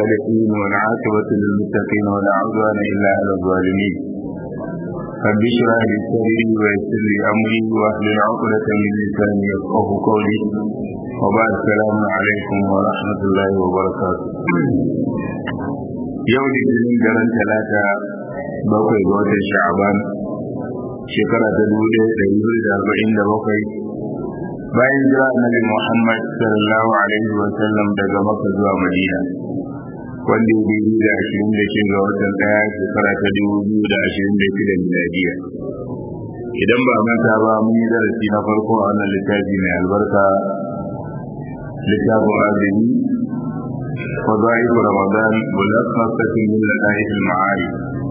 الصالحين والعاقبة للمتقين ولا عدوان إلا على الظالمين رب اشرح لي صدري ويسر لي أمري واحلل عقدة من لساني يفقه قولي وبعد السلام عليكم ورحمة الله وبركاته يوم الاثنين daren talata bakwai ga watan sha'aban shekara ta dubu ɗaya da dubu da arba'in da bakwai bayan jira annabi Muhammad sallallahu alaihi wa sallam daga Makka zuwa Madina wanda ya biyu da ashirin da shi ga watan ɗaya shekara ta dubu biyu da ashirin da shida miladiya idan ba manta ba mun yi darasi na farko a wannan littafi mai albarka littafin azumi وضعيف رمضان ملخصة من لطائف المعارف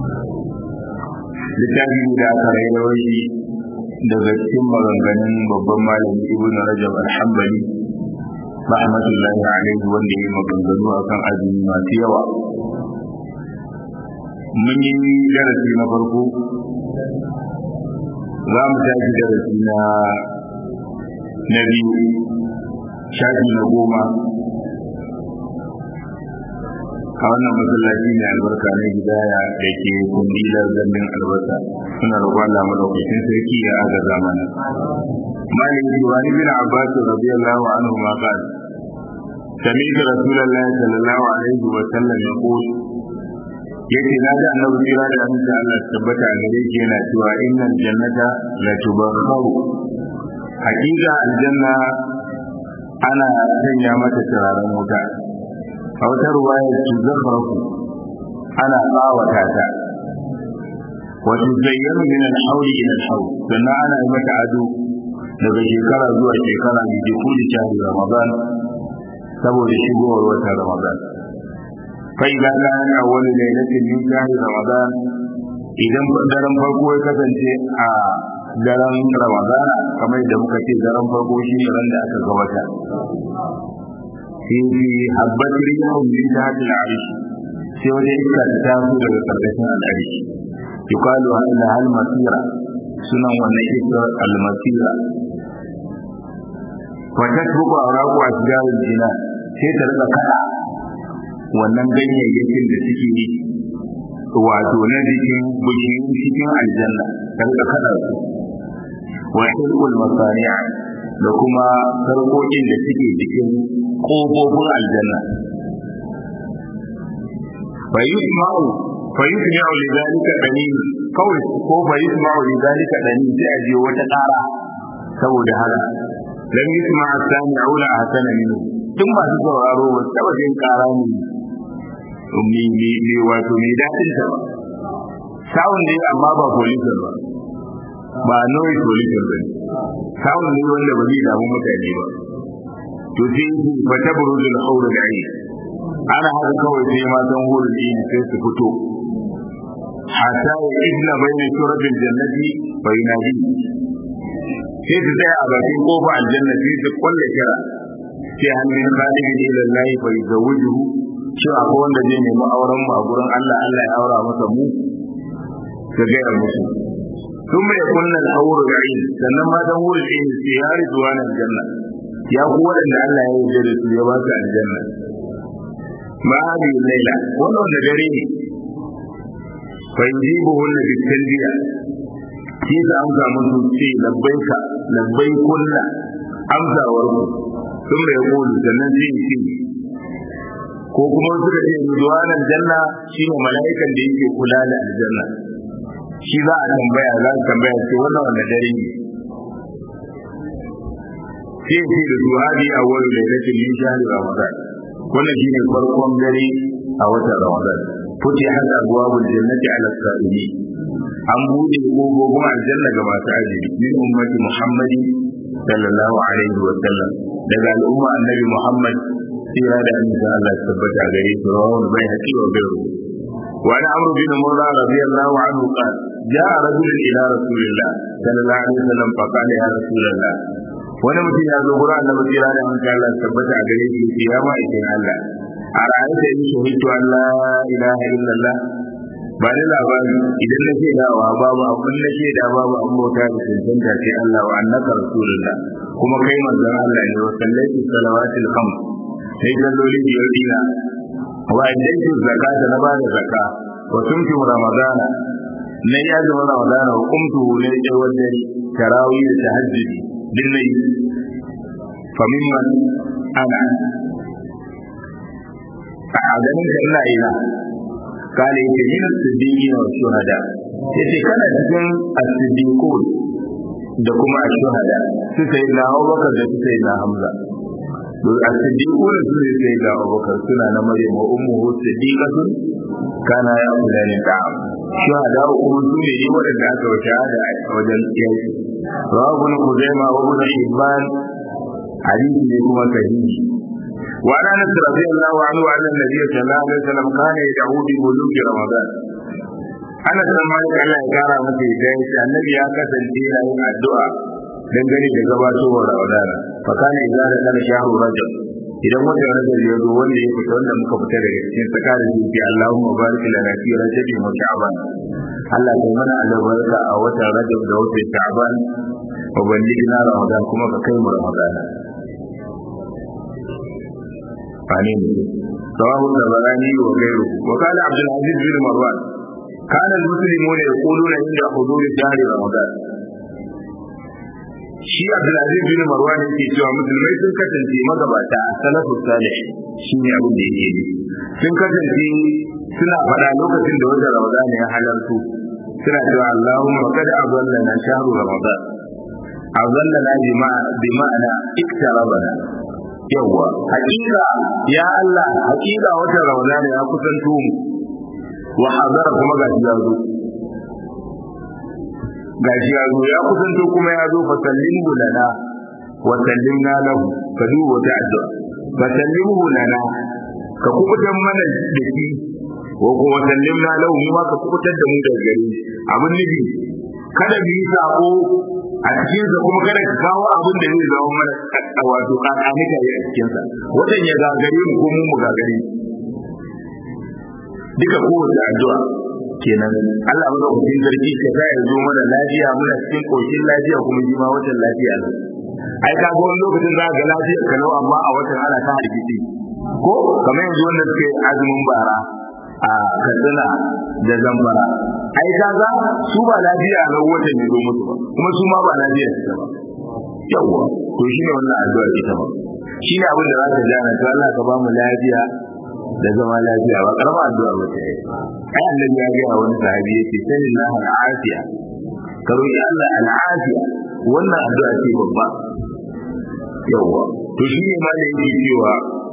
littafi da aka raira shi daga cikin maganganun babban malami ibn rajab al-hanbali rahmatullahi alaihi wanda ya maganganu akan azumi masu yawa mun yi darasi na farko za mu tashi darasi na na biyu shafi na goma a wannan masallaci ne albarka na hidaya da ke kundilar zambin albasa suna roƙon Allah madaukakin sarki ya aga zamana malik wani bin abbas radiyallahu anhu ma qala سمعت رسول الله صلى الله عليه وسلم يقول yace na ga annabi kira da amince Allah tabbata a gare shi yana cewa innal jannata la tubakharu hakika aljanna ana sanya mata turaren wuta a wata ruwaya su zafarku ana tsawata ta wato zayyanu min al-hawli ila al-hawl sannan ana yi mata ado daga shekara zuwa shekara da ke kuli shahri ramadan saboda shigowar watan ramadan fa idan kana awwalu lailatin min shahri ramadan idan daren farko ya kasance a daren ramadana kamar da muka ce daren farko shi ne ran da aka ga wata sai habbat rihun min tahti al-arish sai wani iska ta taso daga karkashin al-arish yuqalu anna hal masira sunan wannan iska al-masira wa tasbuqu awraqu ashjar al-jina sai ta rika kada wannan ganyayyakin da suke yi wato na jikin bishiyin cikin aljanna ta rika kada su wa hilqul masari'a da kuma sarkokin da suke jikin ƙofofin aljanna fayisma'u fayisma'u li zalika danin kawai ko fayisma'u li zalika danin sai a jiyo wata ƙara saboda haka lam yisma as-sami'u la ahsana minhu tun masu sauraro ba taba jin ƙara ne mi mi mi wato mi dadin ta ba sound ne amma ba pollution ba ba noise pollution ba sound ne wanda ba zai damu mutane ba to sai su fata buruzul haura da yi ana haka kawai sai matan hurin dini sai su fito hatta ya ibna bayna suratul jannati fa yunadi sai su tsaya a bakin kofa aljanna sai su kulle kira sai hannun khalidi ila Allah fa yuzawwijuhu shi akwai wanda zai nemi auren mu a gurin Allah Allah ya aura masa mu ka gaya musu ثم يكون الحور العين sannan matan hurin dini sai ya rizuwa na aljanna ya ku waɗanda Allah ya yi da su ya ba su aljanna ma hadi laila wannan da dare ne fa yujibu hunna bi talbiya shi da amsa musu ce labbaika labbai kulla amsawar ku sun mai kulu sannan sai ce ko kuma suka ce zuwan aljanna shine mala'ikan da yake kula da aljanna shi za a tambaya za a tambaya ce wannan wanda dare ne sai ce da su hadi a wani lailatin min shahri ramadan wannan shine farkon dare a watan ramadan futi hada abwabul jannati ala sa'ili an bude kofofin aljanna ga masu azumi min ummati muhammadin sallallahu alaihi wa sallam daga al'umma annabi muhammad tsira da annabi Allah ya tabbata gare su rawahu bai haƙi wa bai وعن عمرو بن مرة رضي الله عنه قال جاء رجل إلى رسول الله صلى الله عليه وسلم فقال يا رسول الله wani mutum ya zo gurin annabi kira da mun Allah tabbata a gare shi ya ma ikin Allah a ra'ayta in shahidu an la ilaha illallah ba da labari idan na ce dawa babu abin na ce da babu an bauta da cancanta ce Allah wa annaka rasulullah kuma kai manzon Allah ne wa sallati salawatil khams sai salloli biyar dina wa addaitu zakata na bada zakka wa sumtu ramadana na ya zama ramadana wa kumtu ne tsawon dare tarawih da tahajjudi din nayi fa mimman ana a ganin ka ina ina kale yake yin siddiqi wa shuhada yace kana cikin as-siddiqun da kuma ash-shuhada su sai na Abubakar da su sai na Hamza to as-siddiqun su ne sai na Abubakar suna na Maryam wa ummuhu siddiqatun kana ya ulani ta'am shuhada kuma su ne yi wadanda aka wa shahada a wajen yaki rawabun kuzaima wa ibn hibban hadisi ne kuma sahihi وعن انس رضي الله عنه ان النبي صلى الله عليه وسلم كان يدعو ببلوغ رمضان ana san malik Allah ya kara masa idan shi annabi ya kasance yana yin addu'a dangane da gabatowar Ramadan fa kana idza da kana shahru rajab idan wata rajab ya zo wanda ya fita wanda muka fita daga cikin tsakanin zuci Allahumma barik lana fi rajab wa sha'ban Allah ya mana albarka a watan rajab da watan sha'ban wa ballighna ramadan kuma ka kai mu ramadan فعنين رواه الطبراني وغيره وقال عبد العزيز بن مروان كان المسلمون يقولون عند حضور شهر رمضان shi Abdulaziz bin Marwan yake cewa musulmai sun kasance magabata a salafu salih shine abin da yake yi sun kasance suna faɗa lokacin da wanda Ramadan ya halartu suna cewa Allahumma qad azallana shahru Ramadan azallana bi ma'ana iktarabana yawwa hakika ya Allah hakika wata rauna ne ya kusanto mu wa hazara kuma ga shi yazo ga shi yazo ya kusanto kuma ya zo fasallimu lana wa sallimna lahu ka duba wata addu'a fasallimu lana ka kubutan mana da shi wa kuma sallimna lahu mu ma ka kubutar da mu daga gare abin nufi kada mu yi sako a cikin sa kuma kada ka kawo abin da zai zama mana wato kakanika a cikin sa watan ya gagare mu ko mu mu gagare duka kowace addu'a kenan Allah maka kucin sarki ka sa ya zo mana lafiya muna cikin koshin lafiya kuma ji ma watan lafiya ne ai ka ga wani lokacin za ga lafiya ka nau amma a watan ana ta hargitsi ko kamar yanzu wanda suke azumin bara a katsina da zambara ai kaga su ba lafiya ga watan ya zo musu ba kuma su ma ba lafiya su ba yawa to shine wannan addu'a ita ba shine abin da za ka jana to Allah ka ba mu lafiya da zama lafiya ba karama addu'a ba ta yi ai annabi ya ga wani sahabi yace sallallahu alaihi ka roki Allah al'afiya wannan addu'a ce babba yawa to shine ma da yake cewa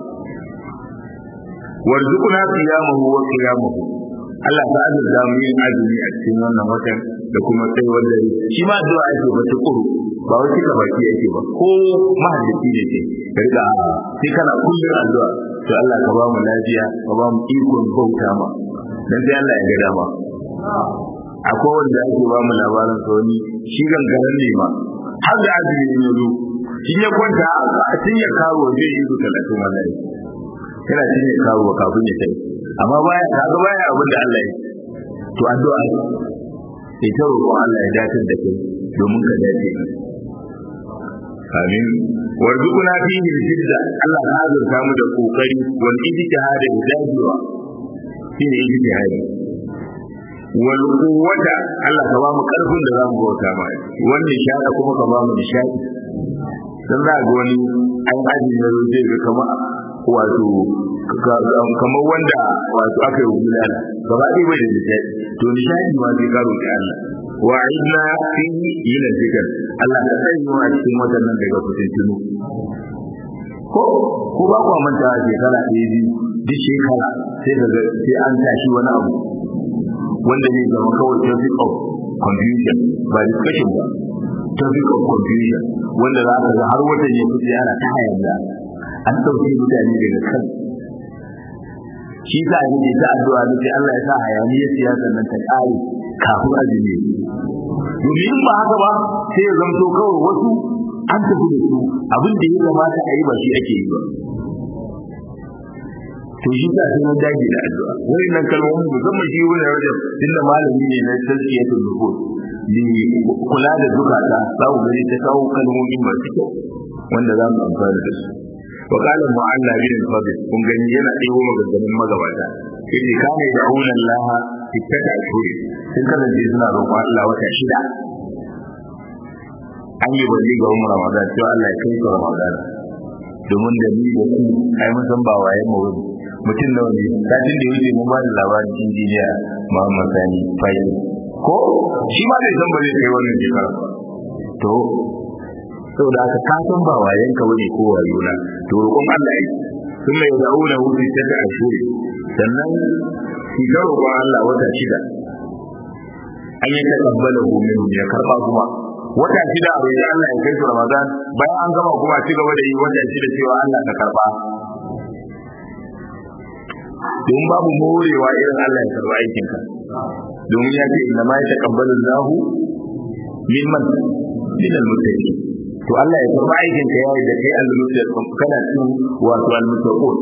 warzuquna qiyamahu wa qiyamahu Allah ta azurta mu yin azumi a cikin wannan watan da kuma sai wanda shi ma addu'a ake ba ta kuru ba wai kika baki yake ba ko mahaddaci ne ce riga sai kana kullun addu'a to Allah ka ba mu lafiya ka ba mu ikon bauta ma dan sai Allah ya ga dama akwai wanda ake ba mu labarin sa wani shi gangaren ne ma har da azumi ne zo shi ya kwanta a cikin ya kawo zai yi su talatin wallahi yana cikin ya kawo kafin ya kai amma baya kaga baya abin da Allah ya to addu'a sai ta roƙo Allah ya dace da kai domin ka dace amin warzuquna fihi jidda Allah ka azurta mu da kokari wal ijtihad da dajewa shine ijtihadi wal quwwata Allah ka ba mu karfin da zamu bauta ma wannan shada kuma ka ba mu nishadi dan za ga wani an aji na zai ga kamar wato kamar wanda wato aka yi bulala gaba ɗaya bai da nishadi to nishadi ma zai karo da Allah wa idna fi ila zikr Allah ka sanya mu a cikin wadannan daga fitintunu ko ko ba ku manta a shekara ɗaya biyu duk shekara sai daga sai an tashi wani abu wanda zai zama kawai topic of confusion ba discussion ba topic of confusion wanda za ka ga har watan ya fi ana ta hayar an ɗauke mutane daga kan shi sa a yi ta addu'a da sai Allah ya sa hayaniyar siyasar nan ta ƙare kafin azumi domin in ba haka ba sai ya zamto kawai wasu an tafi da su abin da ya kamata a yi ba shi ake yi ba to shi sa sai mun dage da addu'a wani nan kalmomin musamman shi wani rajab tunda malami ne na tazkiyatul nufus ni kula da zukata za ku gani ta kawo kalmomi masu kyau wanda za mu amfana da su wa qala mu'alla bin fadl kun gani yana ɗebo maganganun magabata yace kana da'una Allah ittaka ashuri sun kasance suna roƙon Allah wata shida an yi bari ga umar ramadan cewa Allah ya kai su ramadan domin da ni da ku ai mun san ba waye mu wani mutum nawa ne satin da yake mun ba da labarin injiniya Muhammad Sani Fayi ko shi ma bai san ba zai kai wannan shekara ba to saboda aka ka san ba wayen ka wani ko wayo na to roƙon Allah yake sun mai da'una wuce ta ta ashuri sannan shi ga roƙon Allah wata shida an yi takabbala min ya karba kuma wata shida a roƙi Allah ya kai su Ramadan bayan an gama kuma ci gaba da yi wata shida cewa Allah ka karba don babu morewa irin Allah ya karba aikin ka domin ya ce inna ma yataqabbalu Allahu mimman min al-muttaqin to Allah ya karba aikin ka yayi da kai al-muttaqin kana cikin wato al-muttaqin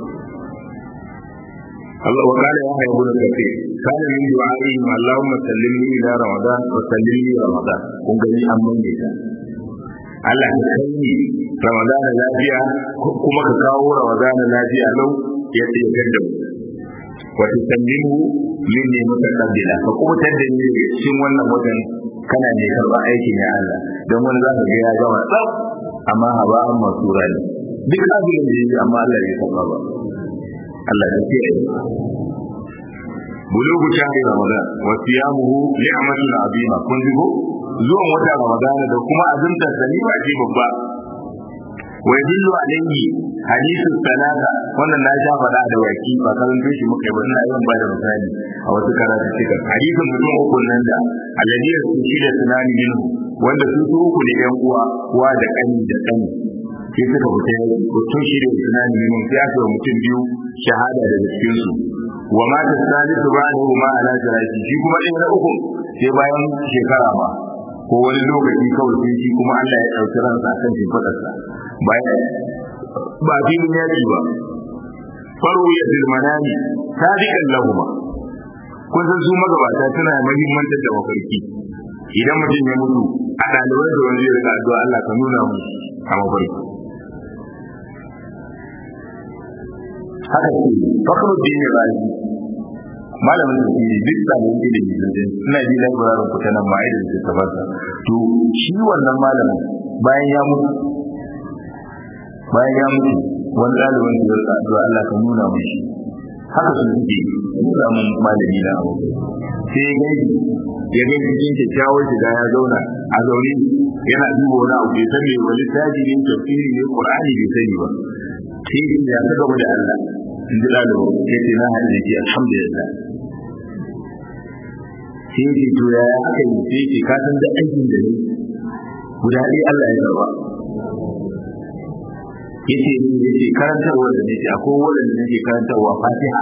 الله وقال يا أيها ابن كثير كان من دعائهم اللهم سلمني إلى رمضان وسلمني رمضان kun gani an manne ta Allah ka kai ni Ramadan lafiya kuma ka kawo Ramadan lafiya lau ya ce gadda wa tusallimu minni mutaqabbila ka kuma tadda ni cikin wannan watan kana ne karba aikin ya Allah dan wani za ka ga ya gama tsaf amma haba an masura ne duk abin da yake amma Allah ya karba ba Allah ya kiyaye bulugu shahri ramadan wa siyamuhu ni'matun azima kun ji ko zuwan wata ramadan da kuma azumta sani ba ce babba wa yadullu alayhi hadithu salata wannan na sha faɗa da waki ba karanto shi muka yi ba ina yawan bada misali a wasu karatu cikin hadithun mutum uku nan da alladhi su shi da tunani minhu wanda su su uku ne yan uwa uwa da kani da kani sai suka fita mutum shi da tunani minhu sai aka yi mutum biyu shahada daga cikin su wa ma ta salisu ba da ma ala jiraji shi kuma ɗaya na uku sai bayan shekara ba ko wani lokaci kawai sai shi kuma Allah ya ɗauki ransa akan shimfiɗarsa bayan ba filin yaƙi ba faru ya zilmanani sadiqan lahuma kun san su magabata suna mahimmantar da mafarki idan mutum ya mutu a ɗalibai da wani zai addu'a Allah ka nuna mu a mafarki haka ce fakarun da ya rayu malamin da ke duk sabon ilimi da suna ji da ibrahim kuta nan ma idan su tabbata to shi wannan malamin bayan ya mutu bayan ya mutu wani ɗalibin da ya addu'a Allah ka nuna mu shi haka su suke nuna mun malami na abu sai ya gani ya gani cikin kyakkyawar shiga ya zauna a zaune yana duba wani abu bai san me wani taji ne tafsiri ne qur'ani bai sani ba sai ya ta gaba da Allah in ji ɗalibin sai ce na haɗe shi alhamdulillah sai ce to ya aka yi sai ce ka san da aikin da ne guda ɗaya Allah ya karba yace ni yace karantarwa da nake akwai wanda nake karantarwa Fatiha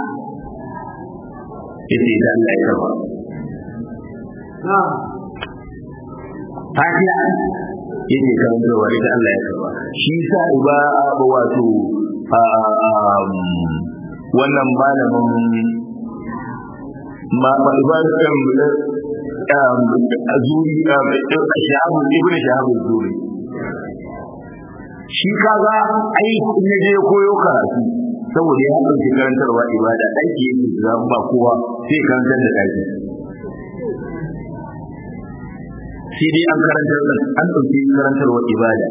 yace da Allah ya karba Fatiha yace karantarwa da Allah ya karba shi sa ba wato wannan malamin ma ba ba kan azuri shahabu ibn shahabu zuri shi kaga ai in je koyo karatu saboda ya ɗauki karantarwa ibada aiki yake da ba kowa sai karantar da ɗaki sai dai an karantar da an ɗauki karantarwa ibada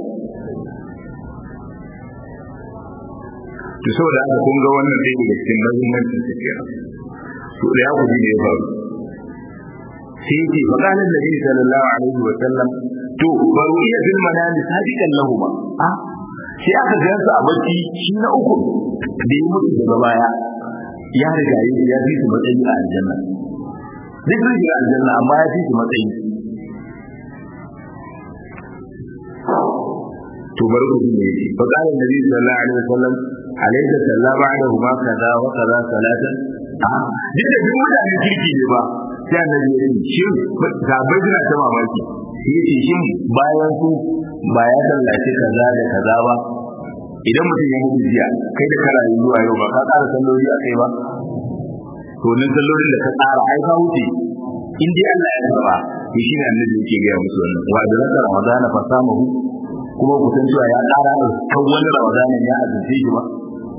to saboda haka kun ga wannan dai daga cikin mahimmancin sa kenan to da ya guji ne ya faru sai yake faƙalar da Nabi sallallahu alaihi wa sallam to baro iya fil manami sadiqan lahu ba a sai aka ga su a bacci shi na uku da ya mutu daga baya ya riga ya fi su matsayi a aljanna duk sun shiga aljanna amma ya fi su matsayi to bari ku ne fa qala nabi sallallahu alaihi wasallam alaysa sallama alaihi ma kaza wa kaza salatan a duk da duk mutanen kirki ne ba sai annabi ya ce shin ga bai jira ta mamaki shi yace shin bayan su ba ya sallace kaza da kaza ba idan mutum ya mutu jiya kai da kana yi zuwa yau ba ka tsara salloli a kai ba to nan sallolin da ka tsara ai ka wuce in dai Allah ya karba to shi ne annabi yake ga musu wannan wa da zaka ramadana fa samahu kuma ku san cewa ya ƙara kan wani ramadanin ya azumce shi ba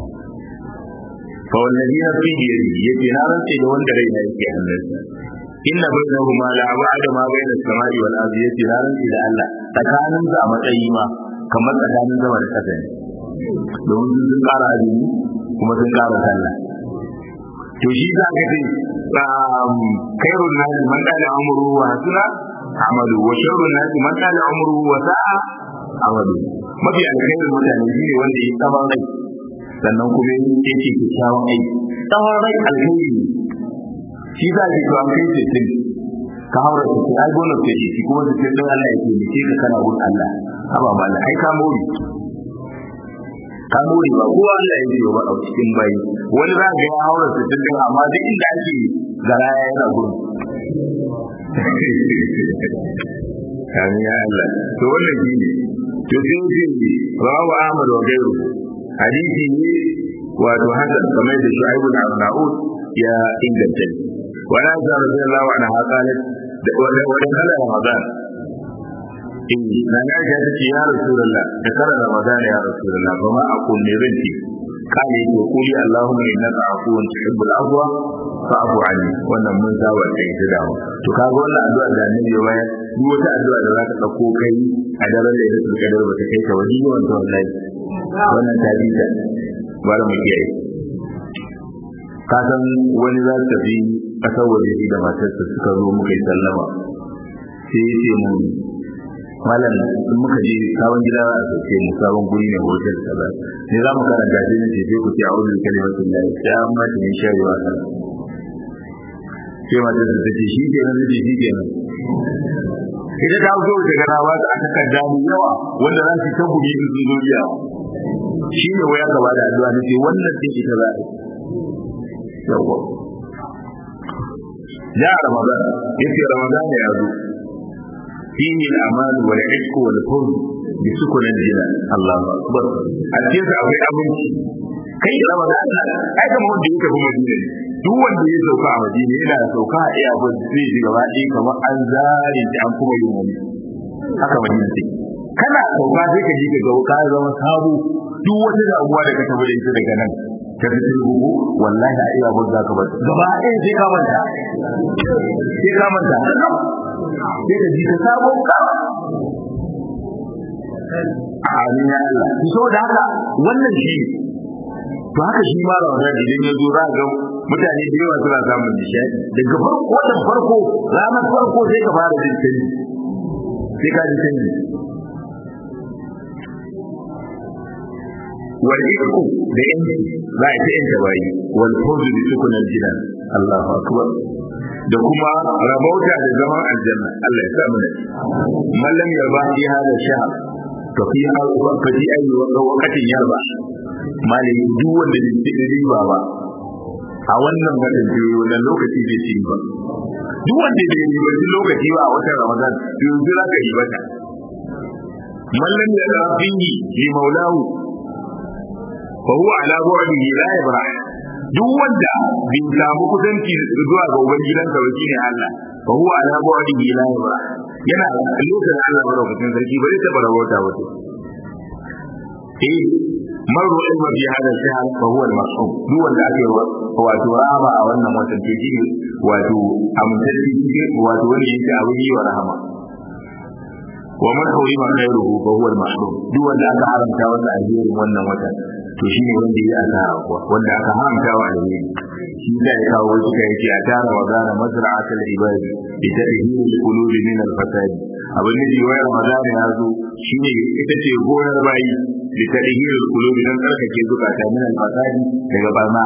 fa wallazi nafsi bi yadihi yace na rantse da wanda rai na yake hannunsa inna bainahuma la ba'da ma baina samai wal ardi yace na rantse da Allah tsakanin su a matsayi ma kamar tsakanin sama da ƙasa ne domin sun ƙara azumi kuma sun ƙara sallah to shi za ka ce khairun nasi man qala umruhu wa hasuna amalu wa sharrun nasi man qala umruhu wa sa'a amalu mafi alkhairin mutane shi ne wanda ya tsawon rai sannan kuma yake kyakkyawan aiki tsawon rai alkhairi ne shi za ka to an kai sittin ka haura sittin ai bonus ce shi kuma sittin din Allah ya taimake ka kana gun Allah haba mala ai ka mori ka mori ba ko Allah ya yi ba a cikin bayi wani za ga ya haura sittin din amma duk inda ake garaya yana gun Amin ya Allah. To wannan shi ne. To sai ce rawu Ahmad wa gairu. Hadisi ne wato hasan kamar da Shu'aib bin Na'ud ya inganta. Wala za radiyallahu anha qalat wa wa kala Ramadan. In na ga ta ce ya Rasulullah da kala Ramadan ya Rasulullah ba ma aqul ne ranki. Kale ko kuli Allahumma innaka afuwun tuhibbul afwa fa'fu anni wannan mun saba da ita da to kaga wannan addu'a da annabi ya bayar duk wata addu'a da zaka dauko kai a daren da yake kadar ba ta kai ka wani yawan to wallahi wannan ta bi ta bara mu kiyaye ka san wani za ta bi kasar waje da matarsa suka zo muka yi sallama sai ya ce mun malam in muka je sabon gida a sauke mu sabon guri ne hotel kaza ne za mu karanta shi ne sai ku ce a'udhu bi kalimatin lahi sai an ma ta min sharri wa kaza sai mata ta ce shi ke nan zai shi ke nan ita ta zo ta gana ba ta aka kadda mu yawa wanda za su ta guri in sun zo biya shi ne waya gaba da addu'a ne ce wannan din ita za ta yawa ya ramadan yace ramadan ya zo fihi al-amal wal ishq wal fawz bi sukun al-jinan Allahu akbar a cikin sa akwai abinci kai ramadan ai kamar wanda yake kuma madina duk wanda ya sauka a madina yana sauka a iya ba zai ji gaba ɗaya kamar an zare shi an kuma yin wani haka madina take kana sauka sai ka ji ka ga ka zama sabo duk wata damuwa da ka tabbata ita daga nan ka fi turbuku wallahi a iya ba za ka bar gaba ɗaya sai ka manta sai ka manta sai ka ji ka sabo ka amin ya Allah so da haka wannan shi to haka shi ma Ramadan idan ya zo za ga mutane da yawa suna samun nishadi daga farko da farko ranar farko sai ka fara jin canji sai ka ji canji wal ikku da yanki za a ta yanka bayi wal fawzu bi sukunan jinan Allahu akbar da kuma rabauta da zaman aljanna Allah ya sa mu ne mallam yarba fi hada shahr to fi fa fi ayi waqatin yarba malami duk wanda bai ci riba ba a wannan gadin biyu wannan lokaci bai ci ba duk wanda bai yi wani lokaci ba a watan ramadan yanzu za ka yi bata mallam ya da fingi li maulahu fa huwa ala bu'dihi la yabra duk wanda bai samu kusanci zuwa ga ubangidansa ba shine Allah fa huwa ala bu'dihi la yabra yana lokacin Allah madaukakin sarki bai taɓa rabota wato eh man ru'ima fi hada shahr fa huwa al-mas'um duk wanda ake wato rahama a wannan watan to shi wato amintacci wato wanda yake abin yi wa rahama wa man hurima khairuhu fa huwa al-mahrum duk wanda aka haramta wanda alherin wannan watan to shi ne wanda ya asara kuwa wanda aka haramta wa alheri shi da ya kawo wasu kai yake a tara wa gana mazra'atul ibadi bi tadhhiril qulubi min al-fasadi abin da jiwa Ramadan ya zo shine ita ce gonar bayi da tadhhiril qulubi dan tsarkake zukata min al-fasadi daga barna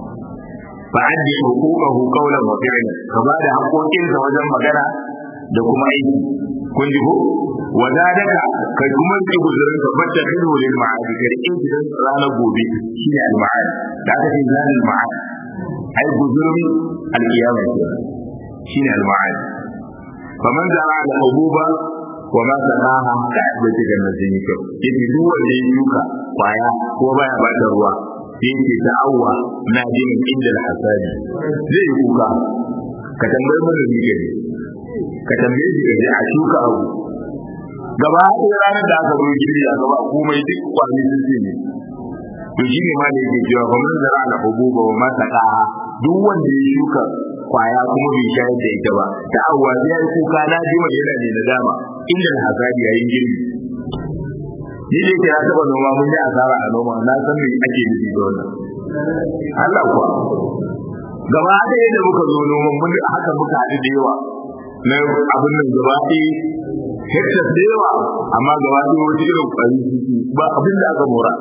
fa addi huquqahu qawlan wa fi'lan ka ba da haƙoƙinsa wajen magana da kuma aiki kun ji ko wa zadaka kai kuma ki guzurin ka bacce hidu lil ma'adi kai in gidan ranar gobe shine al ma'adi da aka ce zalil ma'adi ai guzurin al qiyamah shine al ma'adi faman za'a al hububa wa ma sanaha ka da take nan sun yi kyau yace duk wanda ya yuka kwaya ko baya ba da ruwa sai yake ta'awwa na jin inda al hasadi zai yi kuka ka tambayi mun ne ka tambaye shi da a shuka abu gaba ɗaya ranar da aka zo girbi a gaba komai duk kwani sun ce ne to shi ne ma da yake cewa ba mun zara na hububa wa masa ƙaha duk wanda ya shuka kwaya kuma bai shayar da ita ba ta awwa zai yi kuka na jima yana ne da dama inda na hasadi yayin girbi ni da yake na taɓa noma mun yi asara a noma na san me ake nufi da wannan Allah kuwa gaba ɗaya da muka zo noman mun haka muka haɗu da yawa na abin nan gaba ɗaya hektar da yawa amma gaba ɗaya wata irin ƙwari ba abin da aka mora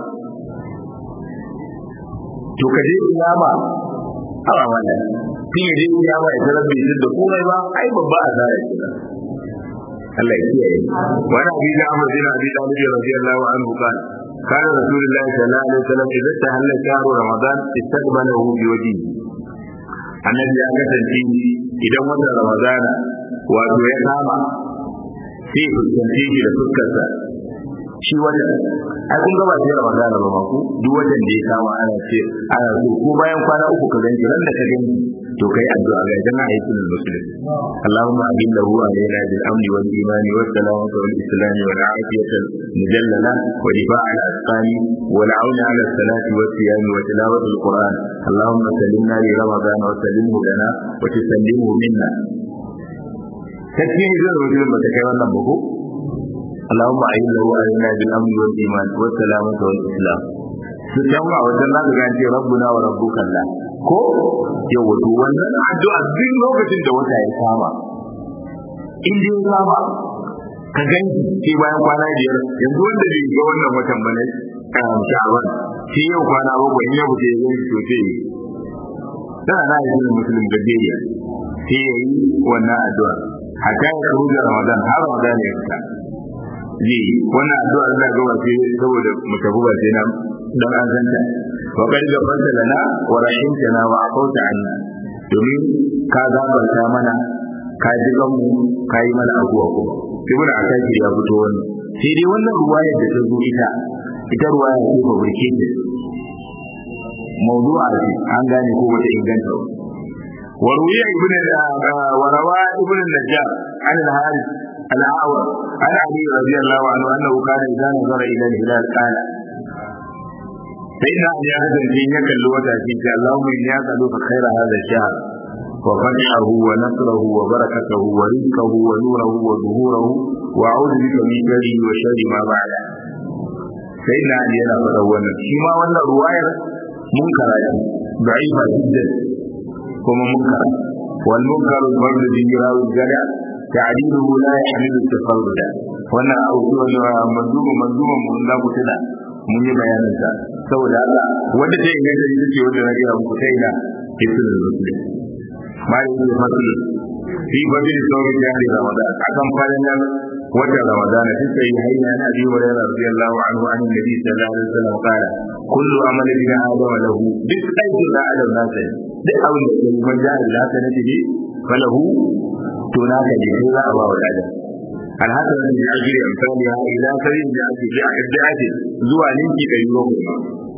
to ka je kiyama a wannan shi ne dai kiyama ya tarar bai da komai ba ai babba a zara ke Allah ya kiyaye wani abi da Amr bin Abi Talib radiyallahu anhu kana كان رسول الله صلى الله عليه وسلم إذا استهل شهر رمضان استقبله بوجهه annabi ya kasance idan watan ramadana wato ya kama sai fuskance shi da fuskarsa shi wata ai kun gaba sai ramadana ba ma ku duk watan da ya kama ana ce ana so ko bayan kwana uku ka ganci ran da ka ganci to kai addu'a ga jama'a ayi sunan muslim Allahumma ajil lahu alaina bil amni wal imani was salamati wal islam wal afiyati mujallala wa difa' al asqani wal auna ala salati was siyam wa tilawati al quran Allahumma sallimna li ramadan wa sallimhu lana wa tusallimhu minna takfiri zai rubuta ba ta kai wannan ba ko اللهم أعين له علينا بالأمن والإيمان والسلامة والإسلام su can a wajen za ka ga ce rabbuna wa rabbuka Allah ko ya wato wannan addu'a duk lokacin da wata ya kama in dai ya kama ka ganki sai bayan kwana biyar yanzu wanda bai ga wannan watan bane sha'aban sai yau kwana bakwai in ya fita ya ganki to sai tana na yi sunan musulun gajeriya sai ya yi wannan addu'a hatta ya karu da ramadan har ramadan ya fita zai wannan addu'a da ga wace saboda mu tafi ba sai na dan an santa wa qad ghafarta lana wa rahimtana wa afawta anna domin ka gafarta mana ka ji mu ka yi mana abuwa kuma ibnu akaki ya fito wannan sai dai wannan ruwayar da ta zo ita ita ruwaya ce ba burke ta mawdu'a ce an gane ko wata inganta وروي ابن وروى ابن النجار عن الحارث الأعور عن علي رضي الله عنه أنه كان إذا نظر إلى الهلال قال فإن أن يهزم في يكل وتأتيك اللهم إني أسألك خير هذا الشهر وفتحه ونصره وبركته ورزقه ونوره وظهوره وأعوذ بك من شره وشر ما بعده سيدنا علي أنا فتونا فيما ولا رواية منكرة ضعيفة جدا كما منكرة والمنكر الفرد به راوي الجدع تعديله لا يحمل التفرد وانا اوجه منظومه منظومه mun da ku tuna mun yi bayanin sa saboda Allah wanda ta inganta ita ce wanda na gaya muku sai na ibnu muslim mai da masu fi fadil sauri da ramadan akan falin nan wata ramadan ta sai hayya na abi wa radiyallahu anhu an nabi sallallahu alaihi wasallam qala kullu amali bi adam lahu duk aikin da adam na sai duk abin da ke man ja'a da haka ne falahu to na ka je za a ba wa adam alhassan da ya jire amsali ha ila sarin da ake ji a yadda ake zuwa ninki da yiwo kuma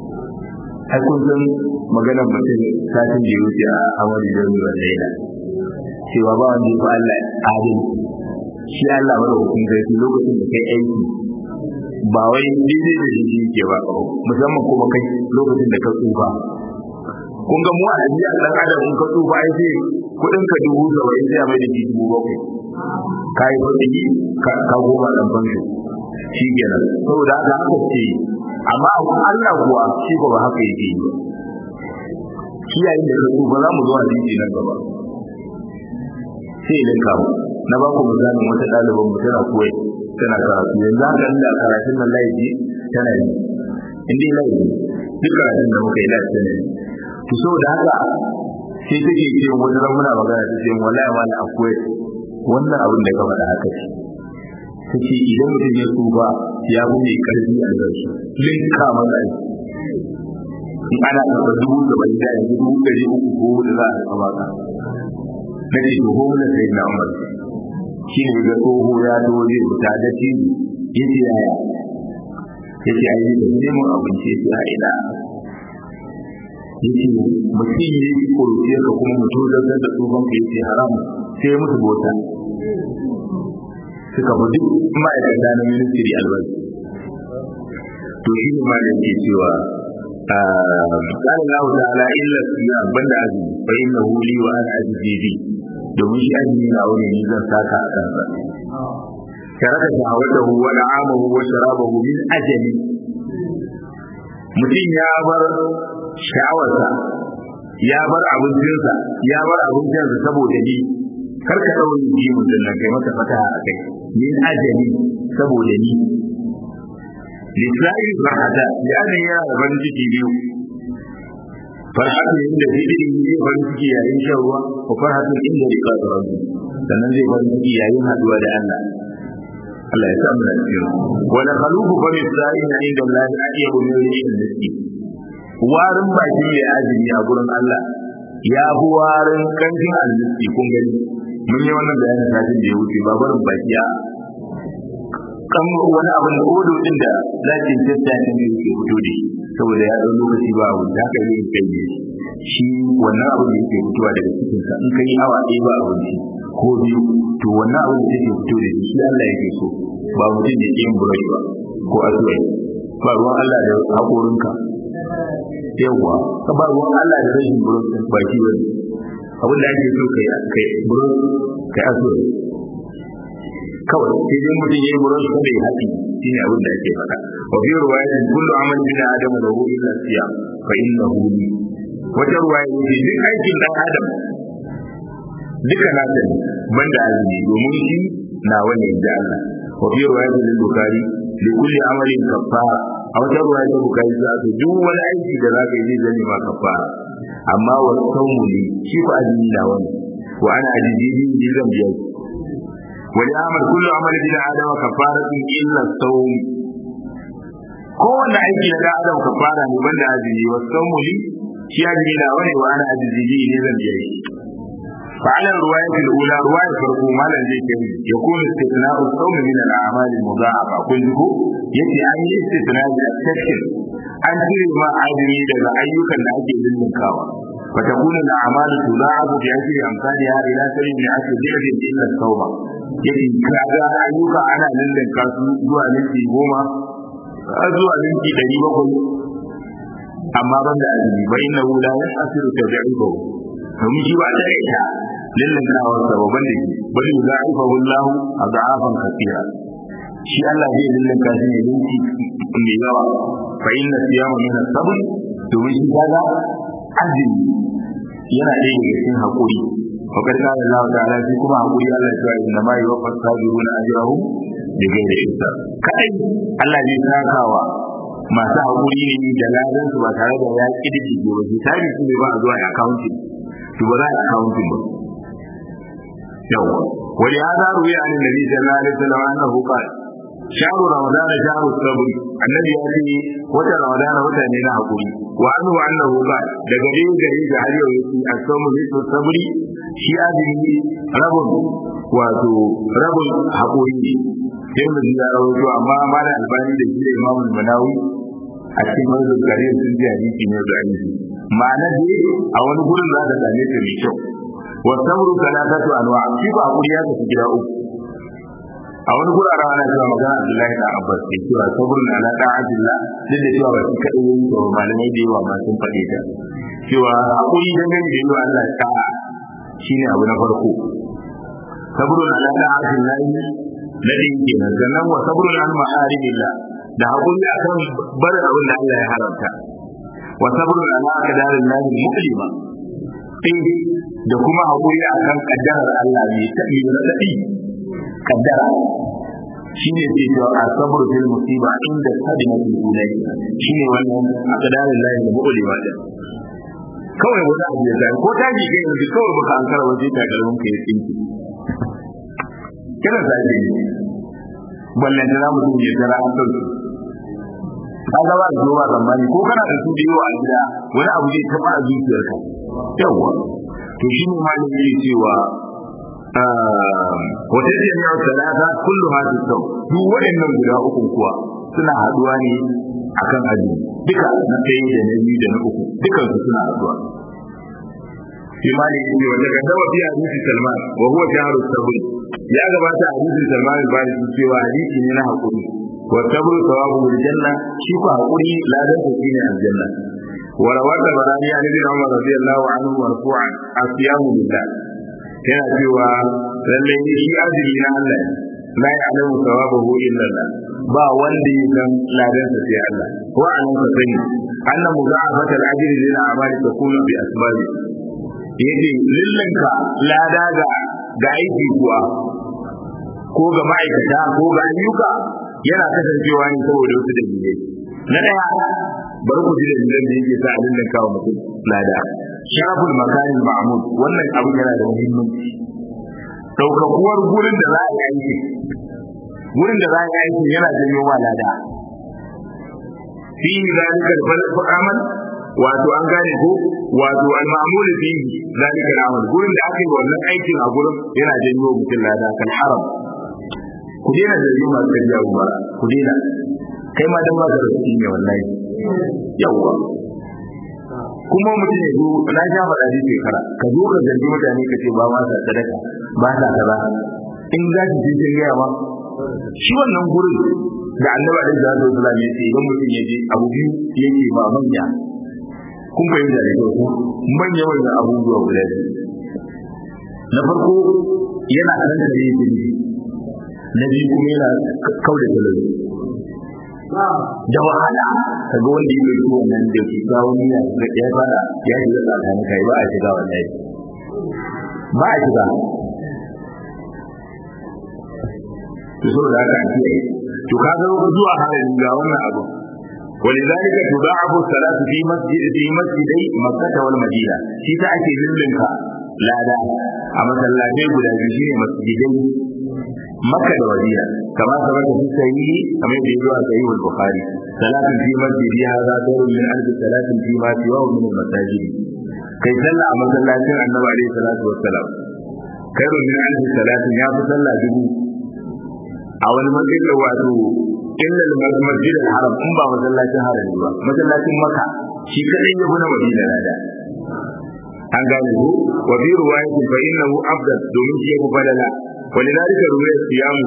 ai kun san maganar mutum satin da ya wuce a amari da ruwan laila cewa ba wanda ya fi Allah adil shi Allah mara hukun zai lokacin da kai aiki ba wai daidai da shi ke ba musamman kuma kai lokacin da ka tsufa kun ga mu a ɗabi'a ɗan adam in ka tsufa ai sai kuɗin ka dubu saba'in sai a mai da shi dubu bakwai ka yi kuɗi ka goma ɗan fansho shi kenan saboda haka haka ce amma Allah kuwa shi ba haka yake yi shi yayin da ka tsufa za mu zo a jiki nan gaba sai idan ka na ba ku misalin wata ɗaliban mu tana koyi tana karatu yanzu haka inda karatun nan laifi tana yi in dai laifi duk karatun da muka yi laifi tana yi to saboda haka sai take ce wani ran muna magana ta ce wallahi wani akwai wannan abin da ka faɗa haka ce take idan mutum ya tsufa ya fi mai karfi a zarsu linka masa in ana karɓar dubu da bai da yanzu dubu ɗari uku ko da za a karɓa baka na ce to ko na sai na umar shi ne ga tsoho ya to zai fita da shi ya ce yaya ya ce ai da neman abinci ya ce a ina yace mutum ya yi kuruce ka kuma mutum zartar da tsohon ka yace haram sai musu bota suka fi duk ma'aikata na ministry albashi to shi ne ma da yake cewa قال الله تعالى إلا الصيام بند عزم فإنه لي وأنا أجزي به domin shi azumi na wani ne zan saka a kansa taraka shahawatahu wa na'amahu wa sharabahu min ajali mutum ya bar sha'awarsa ya bar abincinsa ya bar abincinsa saboda ni kar ka daure ji mutum nan kai masa fataha a kai min ajali saboda ni lisa'il farhata ya ne ya ban ciki biyu farhatu inda fitri zai farin ciki yayin shan ruwa ko farhatu inda rika da rabbi sannan zai farin ciki yayin haduwa da Allah Allah ya samu da cikin wala khalufu fa misa'ina inda Allah ajiyabu min rihin miski warin baki mai azumi a gurin Allah ya fi warin kanjin almiski kun gani mun yi wannan bayanin satin da ya wuce ba barin baki a kan wani abin da odo din da zakin tattacin da yake fito da shi saboda ya ɗau lokaci ba abu da haka yin kai ne shi wannan abin da yake fitowa daga cikin sa in kai awa ɗaya ba abinci ko biyu to wannan abin da yake fito da shi shi Allah yake so ba mutum da yake yin burashi ba ko asuwai ba ruwan Allah da haƙorinka yawwa ka ba ruwan Allah da rashin burashi ba shi bane abin da ake so kai kai burashi kai asuwai kawai sai dai mutum yayi burin sa bai haɗi shine abin da ake faɗa wa fi riwayatin kullu amali bin adam lahu illa siyam fa innahu li wata riwaya ne duk aikin dan adam duka na da banda azumi domin shi na wani da Allah wa fi riwayatin bukhari li kulli amalin kafara a wata riwaya ta bukhari za ta duk wani aiki da zaka yi zai zama kafara amma wa sawmu li shi fa azumi na wani wa ana ajiji bi zan biya وليعمل كل عمل ابن ادم كفاره الا الصوم kowanne aiki na da adam kafara ne banda azumi wa sawmu li shi azumi na wani wa ana azumi ne zan biya shi fa ala riwayat al-ula riwayat farko malan zai kai ya kuma istitna'u sawm min al-a'mal al-mudha'afa kun ji ko yace an yi istitna da tafsir an cire ma azumi daga ayyukan da ake lullunkawa fa takunu al-a'mal tudha'afu bi ajri amsalha ila sarin min ashri dirham illa at-tawba yake kaga ayyuka ana lullunka su zuwa minti goma zuwa minti ɗari bakwai amma ban da azumi bai na wula ya asiru ta ja'ibo domin shi ba ta da ita lullunkawa sababan da ke bari za a ifa wallahu a za'afan kasira shi Allah zai lullunka shi ne minti mai yawa fa inna siyama min as-sabr domin shi kaga azumi yana ɗaya daga cikin haƙuri وقد قال الله تعالى في كما أقول الله تعالى إنما يوفى الصابرون أجرهم بغير حساب كأي الله zai sakawa masu haƙuri ne da ladan su ba tare da ya kididdige ba hisabi su ne ba a zuwa accounting to ba za a accounting ba yawa wani hada ruwi an nabi sallallahu alaihi wasallam annahu qala shahru ramadan shahru sabr annabi ya ce wata ramadan wata ne na haƙuri wa anhu annahu qala daga dai gari da har yau yake asamu bi sabri shi azumi rabin wato rabin haƙuri ne sai mu ji ya rawaito amma malam albani da shi da imamul manawi a cikin manzon gare sun ji hadisi ne da hadisi ma'ana dai a wani gurin za ka same ta mai kyau wa sabru salatatu anwa shi ba haƙuri ya tafi gida uku a wani guraren ana cewa magana Abdullahi da Abbas ke cewa sabrun ala ta'atillah duk da cewa ba shi kadai yayin da malamai da yawa ma sun faɗe ta cewa haƙuri dangane da yawa Allah ta'a shine abu na farko sabrun ala ta'atillah na din kenan sannan wa sabrun an ma'aribillah da haƙuri akan barin abin da Allah ya haramta wa sabrun ala aqdarin lahi mu'lima da kuma haƙuri akan kaddarar Allah mai tabi da tabi kaddara shine ke cewa a sabru fil musiba inda sadina fil ulai shine wannan aqdarin lahi da buɗe ba da kawai wani abu ya zai ko taji kai yanzu kawai baka an kara waje ta garin ka ya tsinki kana zai ne ballan da zamu yi ya tara an dauki kaga ba zo ba zamani ko kana da su biyo a gida wani abu zai taba a zuciyarka yawa to shine malami yake cewa wata jami'a talata kullu hadu sau duk waɗannan guda uku kuwa suna haduwa ne akan aji duka na ɗaya da na biyu da na uku dukan su suna haduwa imani ne wanda ga dawa biya hadisi salman wa huwa jaharu sabri ya gabata a hadisin Salman al-Farisi cewa hadisi ne na hakuri wa sabru thawabu janna shi ko hakuri ladan sa shine aljanna wa rawata barani an ibn Umar radiyallahu anhu marfu'an asiyamu billah yana cewa lalle shi azumi na Allah la ya'lamu thawabahu illa Allah ba wanda ya san ladan sa sai Allah wa an ka sani anna mudha'afat al-ajri lil a'mali takunu bi asbabi yace lillanka lada ga ga aiki kuwa ko ga ma'aikata ko ga ayyuka yana kasancewa ne saboda wasu dalilai na daya bari ku ji dalilan da yake sa a lillanka wa mutum lada sharaful makanin ma'mud wannan abin yana da muhimmanci daukakuwar gurin da za a yi aiki gurin da za a yi aiki yana janyo ma lada fi zalika al-amal wato an gane ko wato al-ma'mul fi zalika al-amal gurin da aka yi wannan aikin a gurin yana janyo mutum lada kan haram ku dena da yi masu kariya ba ku dena kai ma dan ba ka da kuɗi ne wallahi yawwa kuma mutum ya zo na sha faɗa shi shekara ka zo ka zargi mutane ka ce ba ma sa sadaka ba sa kaza in za ki je kin gaya ma shi wannan gurin da annabi alaihi salatu wasallam ya ce idan mutum ya je abu biyu yake ba manya kun fahimta da kyau manya manyan abubuwa guda biyu na farko yana kankare jini na biyu kuma yana kauda talauci da wahala ka ga wanda ya ɗauki wannan da ke kawo niyya da ya fara ya shiga tsakanin kai ba a shiga wallahi ba a shiga to saboda haka an kiyaye to ka ga zuwa halin ga wannan abu ولذلك تضاعف الصلاة في مسجد في مسجدي مكة والمدينة في تأتي للمنك لا دا أما سلاتي قد أجيشي مسجدي مكة والمدينة كما ثبت في الصحيح كما يقول صحيح البخاري صلاة في مسجد هذا دور من ألف صلاة فيما سواه من المساجد كي صلى أما سلاتي النبي عليه الصلاة والسلام خير من ألف صلاة يا فصلى جبو أو المسجد واتو illa al-masjid al-haram in ba masallacin harami ba masallacin maka shi kadai ya guna madina lada an gane ku wa bi riwayatin fa innahu afdal domin shi yafi fadala walidalika ruwaya siyamu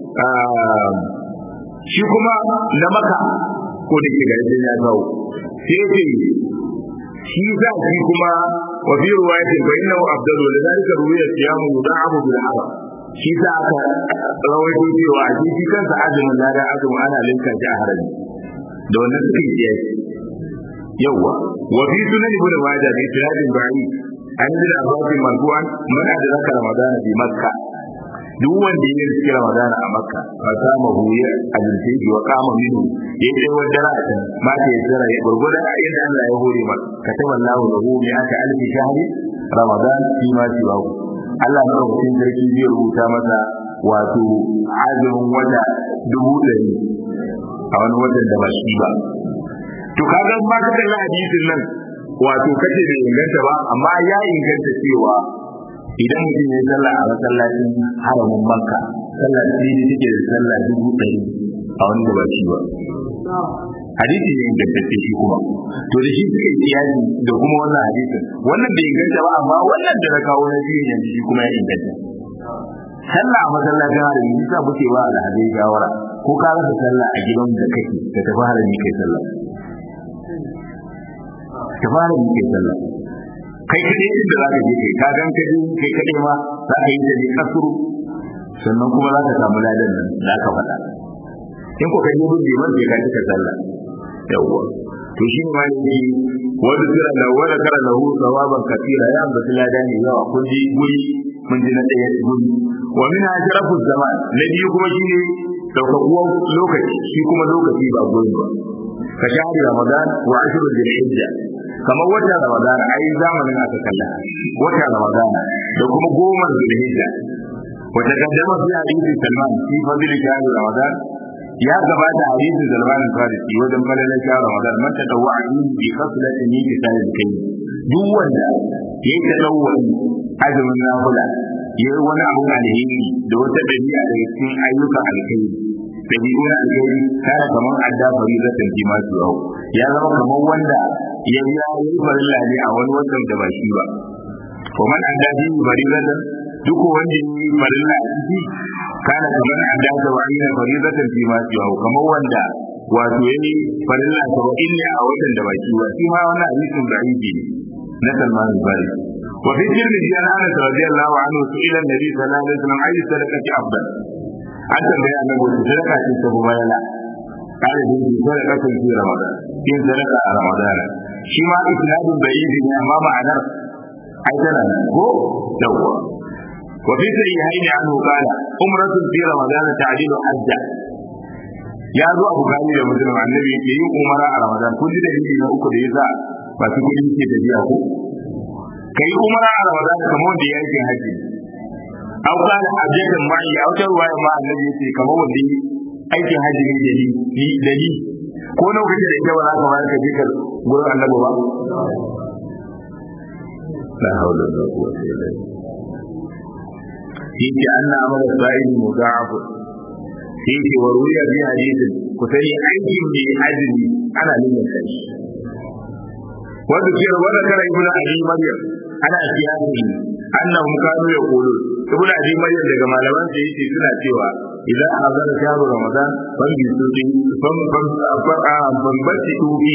shi kuma na maka ko da ke garin ya kawo sai ce shi za shi kuma wa bi riwayatin fa innahu afdal walidalika ruwaya siyamu yud'abu bil haram shi sa aka rawaito cewa a shi kansa azumin ladan azumin ana linka shi a harami da wannan suke yi yawa wa fi sunan ibn majah bi sanadin ba'i an yi abbas marfu'an man adraka ramadan bi makka duk wanda ya yi ramadan a makka fa sama huya ajirce shi wa kama minu ya yi wanda ra'a ta ma ta yi tsara ya gurgurda yadda Allah ya hore maka kataba Allahu lahu bi aka alfi shahri ramadan fi ma siwahu Allah madaukakin sarki zai rubuta masa wato azumin wata dubu ɗari a wani watan da ba shi ba. To kaga ma ka kalli hadisin nan wato kace bai inganta ba amma ya inganta cewa idan mutum ya sallah a masallacin haramin Makka sallah ce da take da sallah dubu ɗari a wani da ba shi ba. hadisi ne ingantacce shi kuma to da shi suke kiyasi da kuma wannan hadisin wannan bai inganta ba amma wannan da na kawo na biyu yanzu shi kuma ya inganta sallah a masallacin harami yasa muke ba alhazai shawara ko ka rasa sallah a gidan da kake ka tafi harami kai sallah ka fara yi kai sallah kai kadai inda za ka je kai ka gan ka je kai kadai ma za ka yi da ne kasuru sannan kuma za ka samu ladan nan da aka faɗa in ko kai gudun liman sai ka cika sallah yawwa to shi ma ne wanda kira da wanda kara lahu sawaban kafira ya ambaci lada ne yawa kun ji guri mun ji na ɗaya guri wa min ashrafu zaman na biyu kuma shine daukakuwan lokaci shi kuma lokaci ba guri ba ka shahari ramadan wa ashru dhil hijja kamar wata ramadan ai zamanin aka kalla wata ramadan da kuma goma dhil hijja wata kaddama fi hadisi salman fi fadli shahr ramadan ya gabata hadisin Salman al-Farisi wajen falalar shahar Ramadan man ta dawa a yin bi kasulati ni ki sai da kai duk wanda ya yi tadawwa azumin nafila ya yi wani abu alheri da wata dabi'a daga cikin ayyukan alheri dabi'u na alheri kana kamar adda faridatan ji masu yau ya zama kamar wanda ya yi yi farilla ne a wani watan da ba shi ba ko man adda ji faridatan duk wanda yi farilla a ciki kana kamar an da ta wani na faridatan fi ma siwa kamar wanda wato yayi farilla saba'in ne a watan da baki wa shi ma wannan hadisin da yake ne na Salman al-Farisi wa fi tirmidhi an Anas radiyallahu anhu ila an-nabi sallallahu alaihi wasallam ayi sadaqati afdal an tambaye annabi wata sadaka ce ta bubayala kare da yi sadaka ta fi ramadan yin sadaka a ramadan shi ma isnadun bayyidi ne amma ma'anar ai tana nan ko yawwa wa fi sahihaini anhu qala umratun fi ramadan ta'dilu hajja ya zo a bukari da muslim annabi yake yin umara a ramadan kun ji dalili na uku da yasa masu kuɗi ke tafiya ko kai umara a ramadan kamar wanda ya yi haji aw kana hajjatan ma'i aw tarwaya ma annabi yake kamar wanda yi aikin haji ne da ni da ni ko lokacin da ita ba za ka bayar ka je ka gurin annabi ba la hawla wala quwwata illa billah yake anna amala sa'ili mudha'af sai ce wa ruya bi hadisin ku sani aikin mai azumi ana nuna kai wanda ke wanda kara ibn abi maryam ana siyasi annahum kanu yaqulu ibn abi maryam daga malaman sa yace suna cewa idan azara shahru ramadan ban bi su din ban ban ban ban bati tubi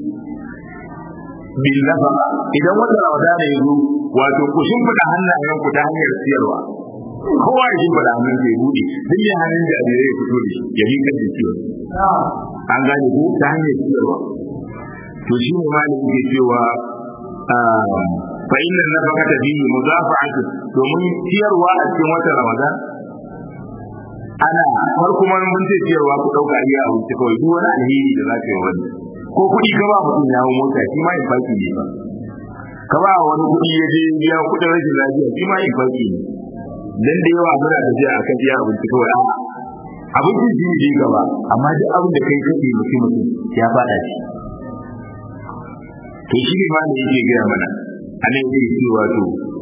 bil nafa idan wata ramadan ya zo wato ku shimfida hannayen ku ta hanyar siyarwa kowa ya shimfida hannun sai bude duk ya hannun da ya fito da ya yi kan da ciwon an gane ko ta hanyar siyarwa to shi ne malin ke cewa fa inna nafaqata bihi mudafa'atu domin ciyarwa a cikin watan Ramadan ana farko man mun ce ciyarwa ku dauka iya a wuce kawai duk wani alheri da zaka yi wani ko kuɗi ka ba mutum ya mota shi ma infaki ne ba ka ba wani kuɗi ya je biya kuɗin rashin lafiya shi ma infaki ne dan da yawa muna da jiya akan iya abinci kawai a'a abincin shi ne gaba amma duk abin da kai kake mutum mutum ya fada shi to shi ne ma da yake gaya mana a nan yake cewa to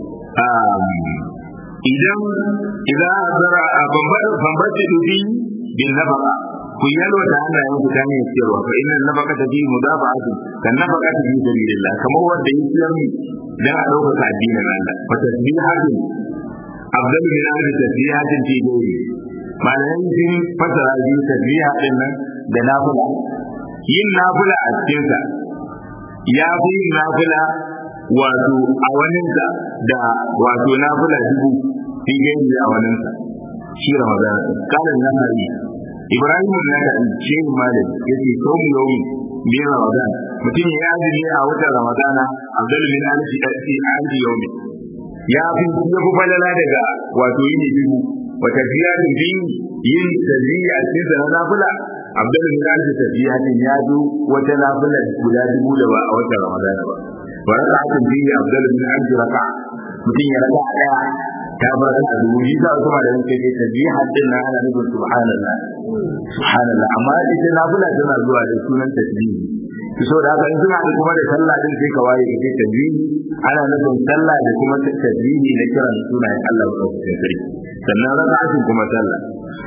idan idan zara a bambace dubi bin nafaka ku yalwa da hannayen ku tane ciyarwa fa inna nafaka ta bi mudafa'atu kan nafaka ta bi sabilillah kamar wanda ya ciyar ni dan a dauka addinin Allah fa tasbihatin afdalu min alfi tasbihatin fi ghairi malayan sun fasara biyu tasbiha din nan da nafila yin nafila a cikinsa ya fi yin nafila wato a waninsa da wato nafila dubu fi gani a waninsa shi ramadan kalan nan hari ibrahim na da ce malam yace saumu yawmi bi ramadan mutum ya azumi a watan ramadana abdul min alfi alfi alfi yawmi ya fi ya fi falala daga wato yini dubu wata ziyarin bi yin taziyya a cikin na nafila abdul bin alfi tafiyatin ya zo wata nafila guda dubu da ba a watan ramadana ba wa raka'atin bihi abdul bin alfi raka'a mutum ya raka'a daya ta bar da dubu shi ta kuma da yake ce tasbihat din na ana nufin subhanallah subhanallah amma ita nafila tana zuwa da sunan tasbihi so da haka in suna da kuma da sallah din sai ka waye ka ce tasbihi ana nufin sallah da kuma tasbihi na kiran sunayen Allah ko sarki sannan raka'atin kuma sallah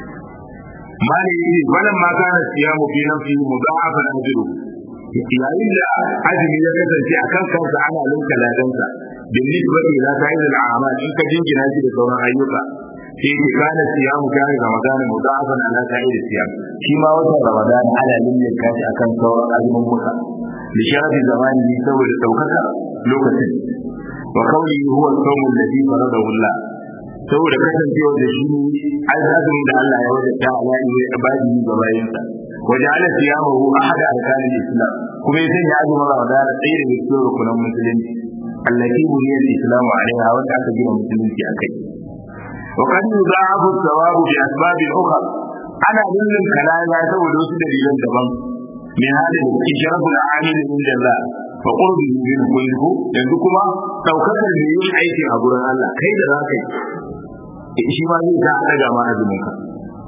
mali yi wannan ma kana siyamu fi nafsi mudha'afa ajru yayin da azumi ya kasance a kan kansa ana linka ladansa bin nisbati ila sa'id al-a'mal in ka jingina shi da sauran ayyuka sai ki kana siyamu kana ramadan mudha'afan ala sa'id siyam shi ma watan ramadan ana linka shi akan sauran azumin muka li sharafi zamani saboda daukaka lokacin wa qawli huwa as-sawm alladhi faradahu Allah saboda kasancewa da shi azumin da Allah ya wajabta ala ibadi ga bayinsa وجعل صيامه احد اركان الاسلام kuma ya sanya azumin ramadan ɗaya daga cikin rukunan musulunci allati buniyal islamu alaiha wanda aka gina musulunci akai wa qad yudha'afu thawabu bi asbab ukhra ana lullun kalaya saboda wasu dalilan daban min hada da ijrabul amil inda Allah fa qurbi min kullihu yanzu kuma daukakar da yin aiki a gurin Allah kai da zaka yi shi ma zai ta daga ma azumin ka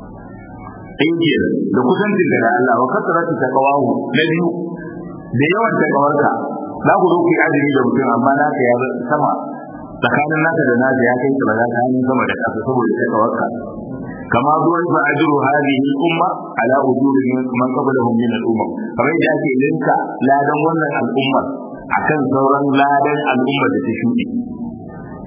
ɗin ke da kusancin da Allah wa kasarati ta kawahu na biyu da yawan ta kawarka za ku zo ku yi azumi da mutum amma naka ya sama tsakanin naka da naka ya kai ba za ka hannun sama da ƙasa saboda ta kawarka kama zuwa fa ajru hadhihi umma ala ujuri man qablahum min al-umma kamar yadda ake linka ladan wannan al'ummar akan sauran ladan al'umma da ta shuɗe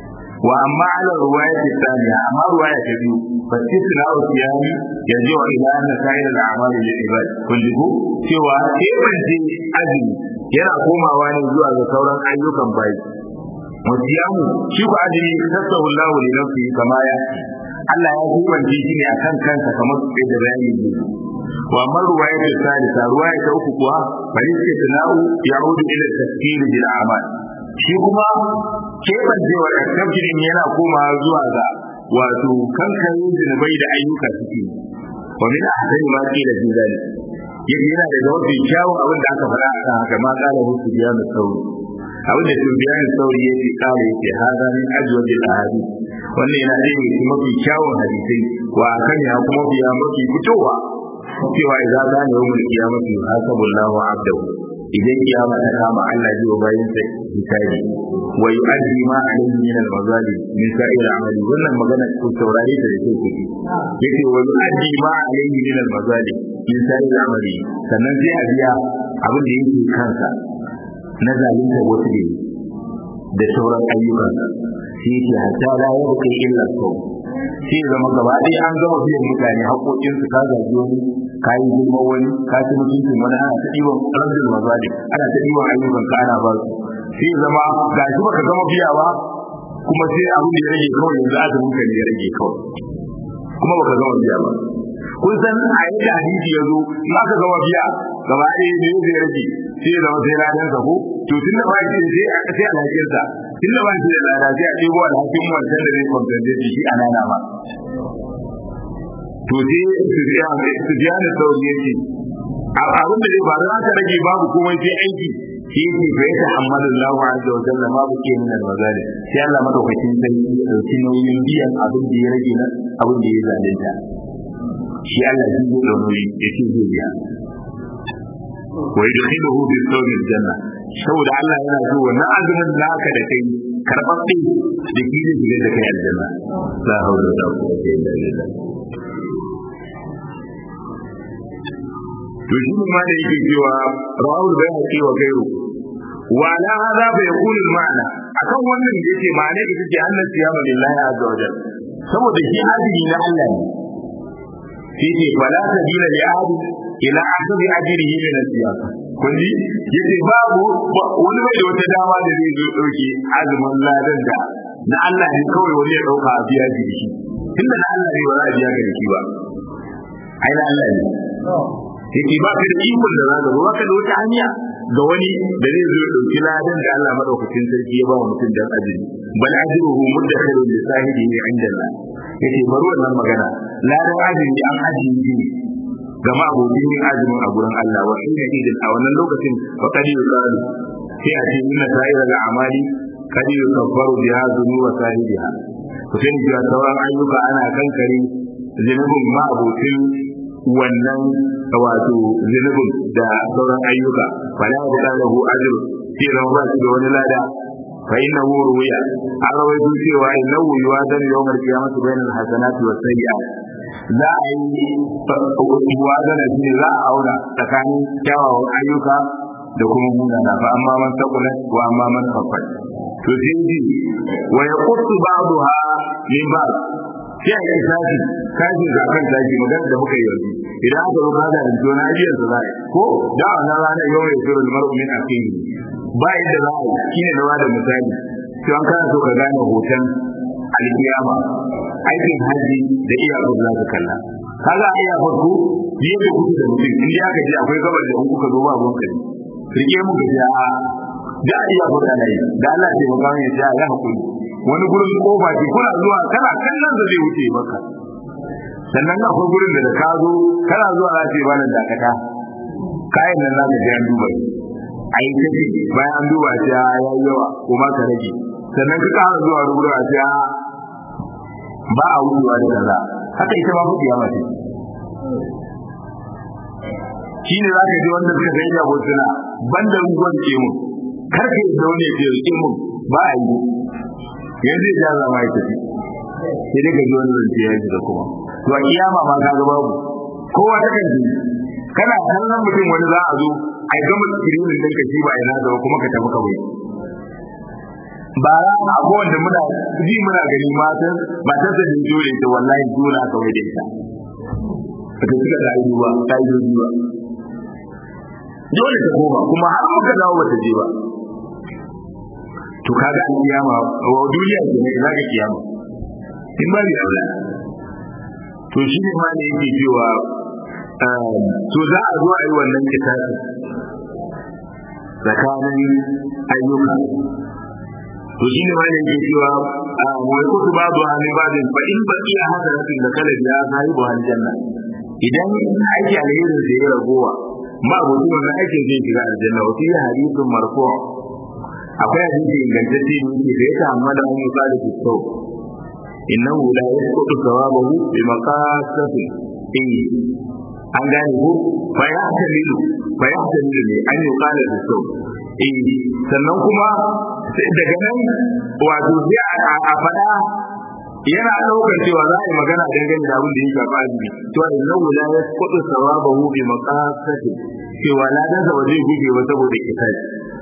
wa amma ala ruwaya ta tsaniya amma ruwaya ta biyu fa tisna wa siyami yanzu wa ila anna sa'ir al-a'mal lil ibad kun ji ko cewa kebance azumi yana komawa ne zuwa ga sauran ayyukan bayi wa siyamu shi ko azumi tasawu Allahu li nafsihi kama ya Allah ya kebance shi ne akan kansa kamar da bayani ne wa amma ruwaya ta salisa ruwaya ta uku kuwa bari ce tunau ya'udu ila tafsir bil a'mal shi kuma kebancewa da tafsirin yana komawa zuwa ga wato kankanin zunubai da ayyuka suke wa min ahsani ma qila fi zalik yake yana da mafi kyawun abin da aka faɗa akan haka ma qala hu sufyan sauri abin da sufyan sauri yake kare yake hada min ajwadil ahadith wannan yana da yake mafi kyawun hadisai wa kan ya kuma biya mafi fitowa cewa idza kana yawmul qiyamati hasabullahu abdahu idan kiyama ta kama Allah ji wa bayin sa hisabi wa yu'addi ma alayhi min al-mazalim min sa'ir amali wannan magana ko saurare ta da ke kuke yace wa yu'addi ma alayhi min al-mazalim min sa'ir amali sannan sai a biya abin da yake kansa na zalunta wasu ne da sauran ayyukan sai ce hatta la yabqa illa saw sai zama gaba ɗaya an gama biyan mutane haƙoƙinsu ka zagi wani ka yi girma wani ka ci mutuncin wani ana ta ɗiban ƙarfin mazali ana ta ɗiban ayyukan ka ana ba su sai zama ga shi baka gama biya ba kuma sai abin da ya rage kawai yanzu azumin ka ne ya rage kawai kuma baka gama biya ba kun san a yadda hadisi ya zo in aka gama biya gaba ɗaya ne zai rage sai zama sai ranar sa ko to tun da ba shi sai sai alhakin sa tun da ba shi da lada sai a ɗebo alhakin wancan da zai kwamfanta shi a nana ba to sai su biya da sauri ya ce abin da zai faru aka rage babu komai sai aiki shi yake fa yata hamadu Allah azza wa jalla ma bu ke min al-mazalim sai Allah madaukakin sai ya dauki nauyin biyan abin da ya rage na abin da ya zalunta shi Allah shi zai da nauyi ya ce zai biya wa yadkhiluhu bi sawmi al-janna saboda Allah yana so wannan azumin naka da kai karɓaɓɓe da shi zai shiga da kai aljanna la hawla wala quwwata illa billah to shi ma da yake cewa rawul bai haƙi wa gairu wa ala hadha bai yaqul al ma'ana akan wannan da yake ma'ana ita ce annas siyama lillahi azza wa jalla saboda shi azumi na Allah ne shi ce fala sabila li ahadi ila ahadi ajrihi min al-siyam kun ji yace babu wani bai da wata dama da zai zo dauke azumin ladan da na Allah ne kawai wani ya dauka a biya shi tunda na Allah ne ba za a biya ka da shi ba ai na Allah ne yake ba ka da ikon da zaka ba ka da wata hanya ga wani da zai zo dauki ladan da Allah madaukakin sarki ya ba wa mutum dan ajiri bal ajruhu mudakhirun li sahibihi inda Allah yake bari wannan magana ladan ajiri an ajiye shi ga ma'abudin yin azumin a gurin Allah wa inna idin a wannan lokacin wa kadi yuqalu sai a ce inna sa'ira al-amali kadi yukaffaru biha dhunuba sahibiha ku sani cewa sauran ayyuka ana kankare zunubin ma'abutin wannan wato zunubin da sauran ayyuka fala ya da lahu ajr sai ran ba shi da wani lada fa innahu ruwiya an rawaito cewa innahu yuwadan yawmal qiyamati bainal hasanati was sayyi'at za a yi yuwadan shi za a auna tsakanin kyawawan ayyuka da kuma munana fa amma man saqulat wa amma man khaffat to sai ji wa yaqtu ba'daha min ba'd sai a yi sashi sashi ga kan sashi magana da muka yi yanzu idan aka ruka da rinto na ajiyar sa zai ko da wannan ranar yau ya shirin mar'u min akhihi ba yadda za a yi shine na bada misali to an kana so ka gane hoton alkiyama aikin haji da iyakar za ka kalla kaga a iyakar ku yadda kuke da mutum in ya gaji akwai gabar da in kuka zo ba gon kare rike mu gaji a da iya kuka nayi da Allah ya taimaka mu ya ya hakuri wani gurin kofa ce kuna zuwa kana kallon da zai wuce maka sannan akwai gurin da ka zo kana zuwa za ce ba nan dakata kayan nan za ka je an duba a yi ta ce bayan an duba ce ya yi yawa ko ma ka rage sannan ka ƙara zuwa rubutu a ce ba a wucewa da kaza haka ita ma kuɗi ya mace shi ne za ka ji wanda suka sai da hotuna banda ruwan ke mun kar ka yi zaune ke ke mun ba a yi yanzu ya zama ya tafi sai dai ka ji wani zance ya ji da kuma to a kiyama ma ka ga babu kowa ta kan ji kana kallon mutum wani za a zo a yi gama skirinin din ka shi ba ina da kuma ka tafi kawai ba ra abu wanda muna ji muna gani matan matan da dole ta wallahi dole aka wai da ita ta cika da ayi ba ta yi ba dole ta koma kuma har muka dawo bata je ba to kaga an kiyama wa duniya ce ne za ka kiyama in ba ni aula to shi ne ma ne yake cewa to za a zo a yi wannan kitabi tsakanin ayyuka to shi ne ma ne yake cewa wai kutu ba zuwa ne ba zai fa in ba iya hasanatin da kala ya zai bu aljanna idan aiki alherin da ya ragowa ma abuci wannan aikin zai shiga aljanna wa fi hadithun marfu akwai hadisi ingantacce ne yake da yake amma da mun fara fito innahu la yasqutu thawabahu bi maqasati in an gane ko fa ya tamilu fa ya tamilu ne an yi kala da sau in sannan kuma daga nan wato sai a faɗa yana ɗaukar cewa za a yi magana dangane da abin da ya shafi azumi cewa innahu la yasqutu thawabahu bi maqasati cewa ladan sa ba zai guje ba saboda kitabi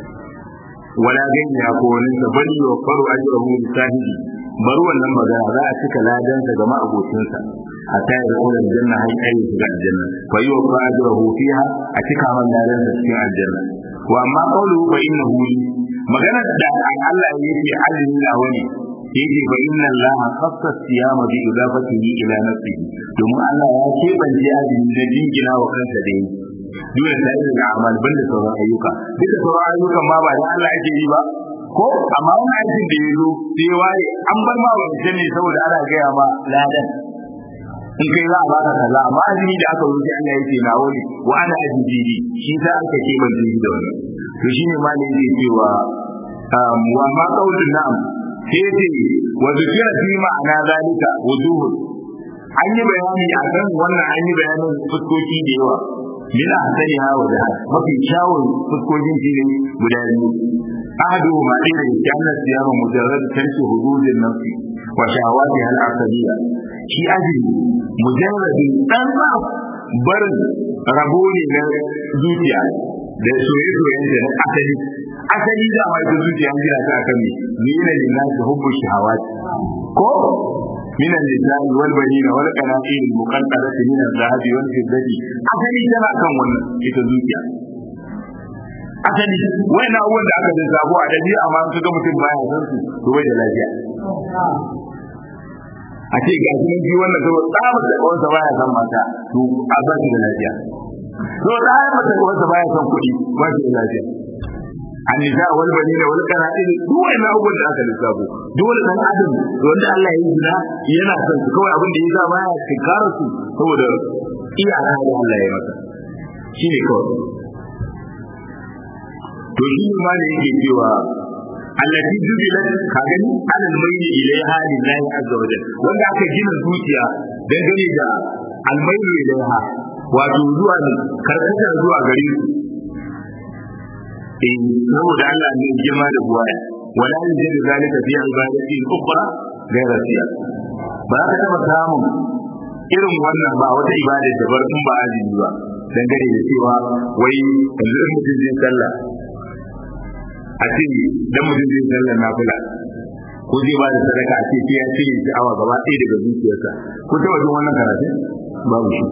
wala gani ya ko wani sa bali wa faru ajrahu bi sahibi bari wannan magana za a cika ladan sa ga ma'abocinsa hatta ya zama da janna har ai shiga aljanna fa yi wa ajrahu fiha a cika man ladan sa cikin aljanna wa amma qawluhu fa innahu li magana da Allah yake azumi na wani yake fa inna Allah khassa siyama bi idafatihi ila nafsihi domin Allah ya kebance azumi da jingina wa kansa da yi dole ta yi da amal banda sauran ayyuka duka sauran ayyukan ma ba da Allah ake yi ba ko amma wannan aikin da ya zo sai waye an bar ma ba ne saboda ana gaya ma ladan in kai za a baka kaza amma azumi da aka wuce Allah yake na wani wa ana ajiji shi ta aka ke ban da wannan to shine ma ne yake cewa wa ma qaulun na'am sai ce wa zikira fi ma'ana zalika wujuh an yi bayani akan wannan an yi bayanin fuskoki da yawa min ahsaniha wa jahal mafi kyawun fuskokin shi ne guda biyu ahadu ma ɗaya da kyanar siyama mujarrad tarki hududin nafsi wa shahawati hal asaliya shi azumi mujarradin dan barin rabo ne na zuciya da soye-soyen da na asali asali da ma ita zuciya jira ta akan me ni ne lillahi hubbu shahawati ko من النساء والبنين والقناطير المقنطرة من الذهب والفضة asali tana kan wannan ita zuciya asali wani abubuwan da aka zabo a dabi amma su ga mutum baya san su to bai da lafiya a ce ga shi ji wannan saboda tsabar da kawansa baya san mata to a ba shi da lafiya to da ya mata kawansa baya san kuɗi ba shi da lafiya annisa wal banina wal qana'ir duk wani abubuwan da aka lissafo dole dan adam wanda Allah ya yi zina yana son su kawai abin da ya sa baya tinkara su saboda iyaka da Allah ya masa shine kawai to shi ma ne yake cewa allati jubilat ka gani alal mayli ilaiha lillahi azza wa jalla wanda aka gina zuciya dangane da almayli ilaiha wato zuwa ne karkata zuwa gare su eh saboda Allah ne girma da buwaya wala yajid zalika fi ibadati ukhra ghayra siya ba ka taba samun irin wannan ba wata ibada da bar in ba azumi ba dangane da cewa wai yanzu in mutum zai sallah a ce dan mutum zai sallah nafila ko zai ba da sadaka a ce sai ya cire sha'awa gaba ɗaya daga zuciyarsa ko ta wajen wannan karatu babu shi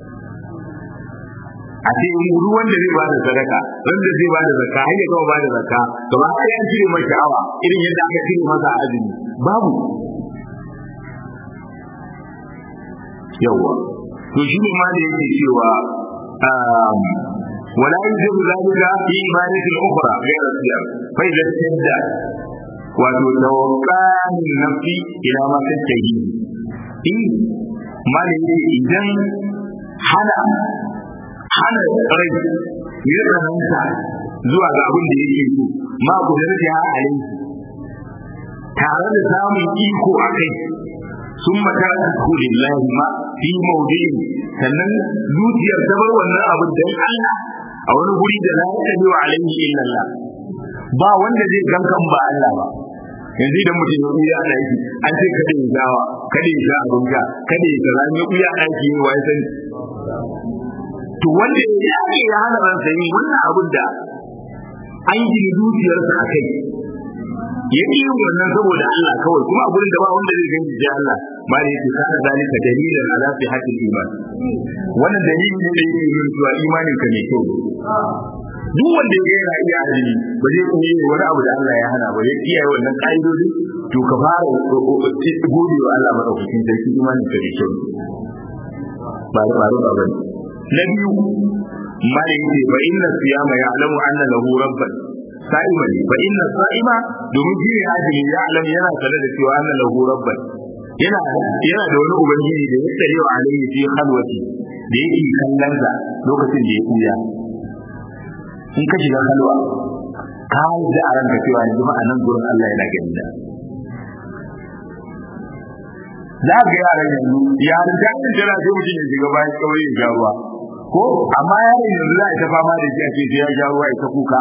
a ce ruwan da zai ba da sadaka wanda zai ba da zakka har ya gama ba da zakka gaba ɗaya an cire masa sha'awa irin yadda aka cire masa azumi babu yawa to shi ne ma da yake cewa ولا يجب ذلك في عبادة أخرى غير الصيام فإذا اشتد وتتوقع النفس إلى ما تشتهي إن ما إذا hana hana rai ya tsananta zuwa ga abin da yake so ma ku da ya alai tare da samun iko a kai sun mata ku lillahi ma fi mawdi'in sannan zuciyar ta bar wannan abin dan Allah a wani guri da la yaqdi wa alaihi illa Allah ba wanda zai gankan ba Allah ba yanzu idan mutum ya kuya a ɗaki an ce kada ya gawa kada ya sha abin sha kada ya kaza ya kuya a ɗaki ya wai sani to wanda ya yake ya hana ransa yin wannan abin da an gini zuciyarsa a kai ya yi wannan saboda Allah kawai kuma a gurin da ba wanda zai gani sai Allah ma ne yake kana zalika dalilan ala sihhatil iman wannan dalili ne da yake nuna cewa imanin ka ne kyau duk wanda ya yana iya azumi ba zai kuma yi wani abu da Allah ya hana ba ya kiyaye wannan ka'idodi to ka fara gode wa Allah madaukakin sarki imanin ka ne kyau ba da faru ba bane na biyu mala yake fa inna siyama ya'lamu anna lahu rabban sa'ima ne fa inna sa'ima domin shi ne azumi ya'lam yana sanar da cewa anna lahu rabban yana yana da wani ubangiji da ya tsare wa alayhi fi khalwati da yake kallon sa lokacin da ya kuya in ka shiga kalwa ka yi da a ranka cewa yanzu ma a nan gurin Allah yana gani da za ga yaran yanzu yaran da yin jira sai mutum ya shiga bayan kawai ya ruwa ko amma yaran yanzu za a ta fama da shi a ce ya ja ruwa ya ta kuka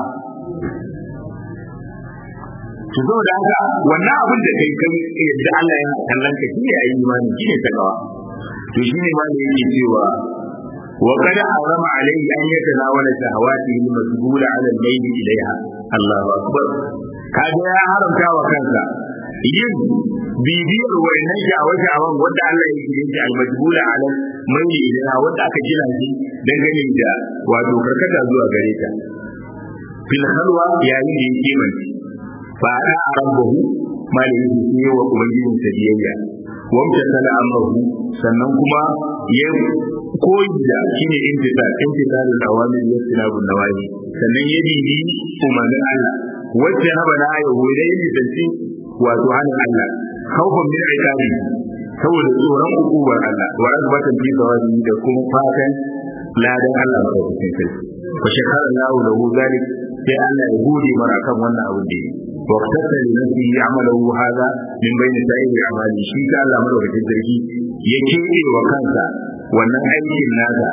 to zo da haka wannan abin da kai kai yadda Allah ya kallon ka shi ne ayi imani shi ne takawa to shi ne ma da yake cewa wa qad harama alayhi an yatanawala shahawatihi al-masbula 'ala al-mayl ilayha Allahu akbar kaga ya haramta wa kansa yin bibiyar wayannan sha'awa-sha'awan wanda Allah ya gire shi al-majbula 'ala mayl ilayha wanda aka gina shi dangane da wato karkata zuwa gare ta fil halwa yayin da yake mai ba a rabbahu malin yi wa ubangijin sa biyayya wamta tala amrahu sannan kuma ya koyi da shine intisa intisalul awamir wa sinabun nawahi sannan ya bibi umarnin Allah wacce haba na ayo da yin tantin wato hannun Allah khawfan min iqabi saboda tsoron hukumar Allah wa azbatan fi sawabi da kuma fatan ladan Allah madaukakin sarki wa shakara Allah lahu zalik sai Allah ya gode mana kan wannan abin da yake واقتصر لنفسه عمله هذا من بين سائر اعماله shi ka Allah madaukakin sarki ya kebe wa kansa wannan aikin nasa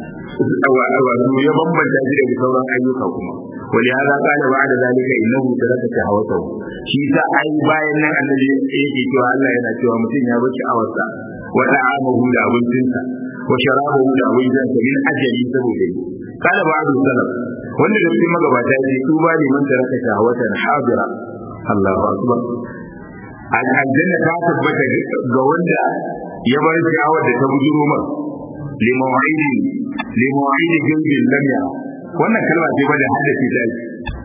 wato ya bambanta shi daga sauran ayyuka kuma wani hada kana ba da zalika innahu taraka shahawatahu shi sa ai bayan nan annabi yake cewa Allah yana cewa mutum ya bar sha'awarsa wa ta'amahu da abincinsa wa sharabahu da abincinsa min ajali saboda yi kana ba da salaf wanda da cikin magabata ya ce tuba ne man taraka shahawatan hadira Allahu akbar aljanna ta tabbata ga wanda ya bar sha'awar da ta bujuro mar limawa'idi limawa'idi jindin lam ya wannan kalma ce bada haddace ta yi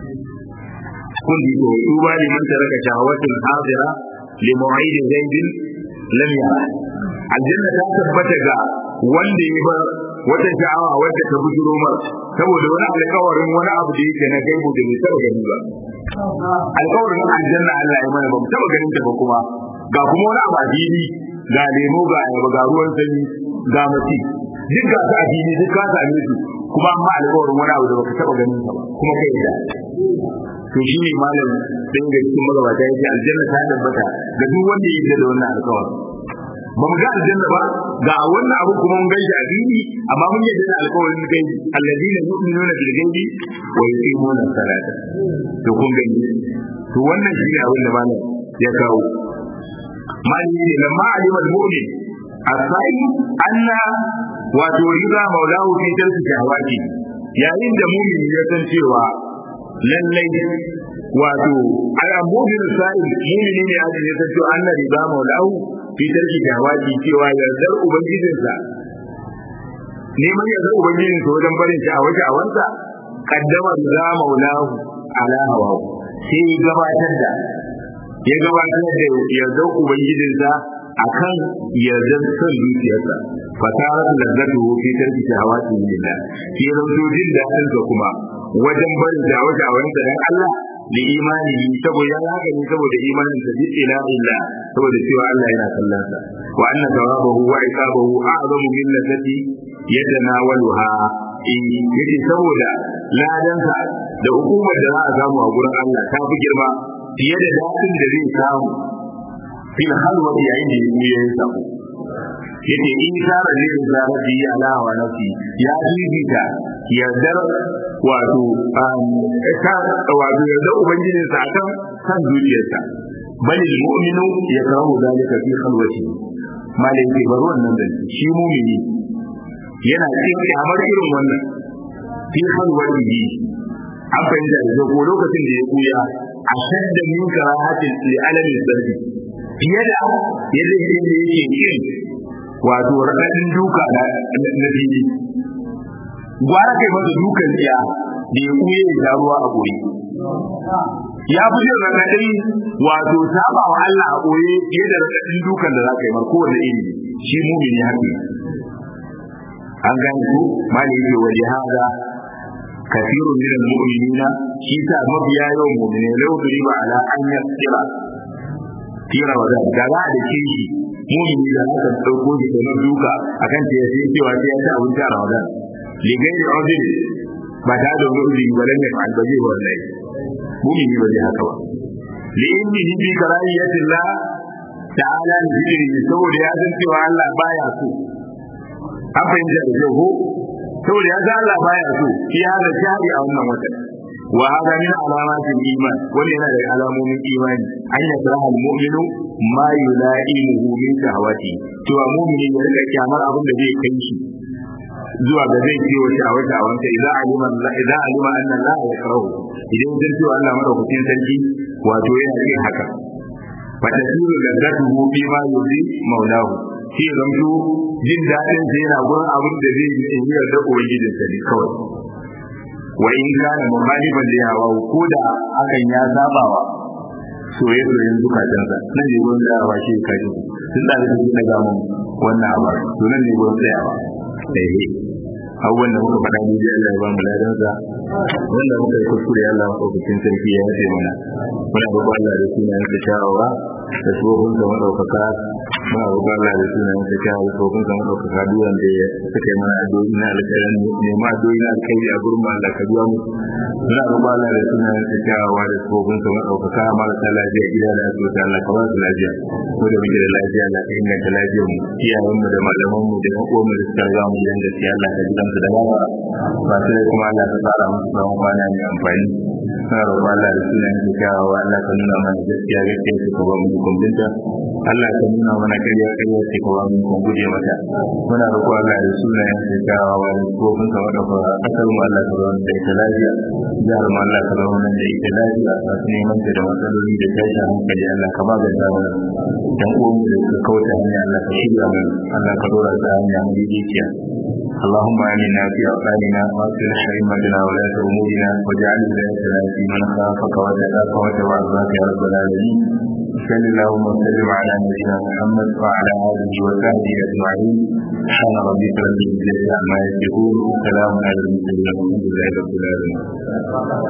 kun ji ko tuba ne man taraka shahawatan hadira limawa'idi jindin lam ya aljanna ta tabbata ga wanda ya bar wata sha'awa wadda ta bujuro mar saboda wani alƙawarin wani abu da yake na gaibu da bai taɓa gani ba alƙawarin aljanna Allah ya mana ba mu taɓa ganin ta ba kuma ga kuma wani abu a fili ga lemo ga ayaba ga ruwan sanyi ga mati duk ga su a fili duk ka same su kuma amma alƙawarin wani abu da baka taɓa ganin ta ba kuma kai da to shi ne malam ɗin ga cikin magabata ya ce aljanna ta tabbata ga duk wanda ya yi da wannan alƙawarin ba mu ga aljanna ba ga wannan abu kuma mun gaishe a fili amma mun yadda da alƙawarin gaibi alladina yu'minuna bil gaibi wa yuqimuna salata to kun gani to wannan shine abin da malam ya kawo mali ne lamma alima al-mu'min asai anna wato riba maulahu fi tarki shahawati yayin da mu'min ya san cewa lallai wato al-mu'min sai mu'mini ne ya san cewa anna riba maulahu fi tarki shahawati cewa yardar ubangijinsa neman yardar ubangijinsa wajen barin sha'awa sha'awansa kaddama za maulahu ala hawa sai ya gabatar da ya gabatar da yardar ubangijinsa akan yardar son zuciyarsa fasarar lazzatu fi tarki shahawati lillah shi zanto jin dadin sa kuma wajen barin sha'awa sha'awansa dan Allah da imani saboda ya haka ne saboda imanin sa bi ila illa saboda cewa Allah yana kallon sa wa anna thawabahu wa iqabahu a'zamu min ladati yatanawaluha in yace saboda ladan sa da hukumar da za a samu a gurin Allah ta fi girma fiye da dadin da zai samu fil halwa yayin da ya yi samu yace in sara ne da zarafi ala wa nafsi ya bibita yardar wato ta wato yardar ubangijin sa akan san zuciyarsa bal mu'minu yakrahu dalika fi khalwati malai ke bar wannan da shi mu'mini yana cikin kamar irin wannan fi khalwati an fahimta da ko lokacin da ya kuya ashadda min karahatin li alamin sarki fiye da yadda yake yake kin wato raɗaɗin duka na fili gwara kai masa dukan tsiya da ya kuye ya sha ruwa a goyi ya fi jin raɗaɗin wato saba wa Allah a goye fiye da raɗaɗin dukan da za ka yi mar kowane iri shi mumini haka an gane ku mali yake waje haza kafirun min al-mu'minina shi sa mabiya yawan mu'mini lau ba ala an yasira fi ramadan da za a da shi mumini da aka dauko shi da duka akan ta yace cewa sai ya ci abinci a ramadan ligai da udin ba ta da udin ba dan ne albaji wallahi mumini ba zai haka ba li inni bi karahiyatillah ta'ala zikri saboda ya san cewa Allah baya so an fahimta da kyau ko saboda ya san Allah baya so shi ya da shari a wannan watan wa hada min alamatil iman wani yana da alamomin imani an ya tsara mu'minu ma yula'imuhu min shahawati to a mu'mini ya rika kyamar abin da zai kai shi zuwa ga zai ce wata wata wanda idan alima idan alima anna la yakrahu idan zai ce Allah madaukakin sarki wato yana yin haka fa tasiru ladatuhu fi ma yuzi maulahu shi zamto jin daɗin sai yana gurin abin da zai yi in yarda ubangijinsa ne kawai wa in kana mukhaliban li hawa ko da hakan ya sabawa soyayyen zukatansa nan ne gurin tsayawa shi kaji tun da zai daga mun wannan abu to nan ne gurin tsayawa eh abubuwan da muka faɗa ni Allah ya ba mu ladansa wanda muka yi kuskure Allah ya ɗaukakin sarki ya yafe mana muna roƙon Allah da sunayen sa sha'awa da tsohon sa madaukaka muna roƙon Allah da sunayen sa sha'awa da tsohon sa madaukaka duk wanda ya suka yi mana addu'o'i na alƙairin nema addu'o'i na alƙairi a gurin Allah ka biya mu muna roƙon Allah da sunayen sa sha'awa da tsohon sa madaukaka marasa lafiya gida da asibiti Allah ka ba su lafiya ko da muke da lafiya Allah ka inganta lafiyar mu iyayen mu da malaman mu da ƴan uwan mu da suka riga mu gidan gaskiya Allah ka ji su da gaba ba sai kuma Allah ka tsara musu tsawon kwana mai amfani suna roƙon Allah da sunayen su kyawawa Allah ka nuna mana gaskiya gaskiya su ka ba mu ikon binta Allah ka nuna mana ƙarya ƙarya su ka ba mu ikon guje mata muna roƙon Allah da sunayen su kyawawa da kofin sa wanda fa kasar mu Allah ka zauna da ita lafiya jihar mu Allah ka zauna da ita lafiya masu neman ta da matsaloli da tashin hankali Allah ka ba da mana dan uwan mu da suka kauta hanya Allah ka shirya mu Allah ka dora ta hanya mu daidaiciya اللهم آمنا في أوطاننا وأصلح أئمتنا ولاة أمورنا واجعل ولايتنا في من خافك وتقاك وتوعظك يا رب العالمين صل اللهم وسلم على نبينا محمد وعلى آله وصحبه أجمعين سبحان ربك رب العزة عما يصفون وسلام على المرسلين والحمد لله رب العالمين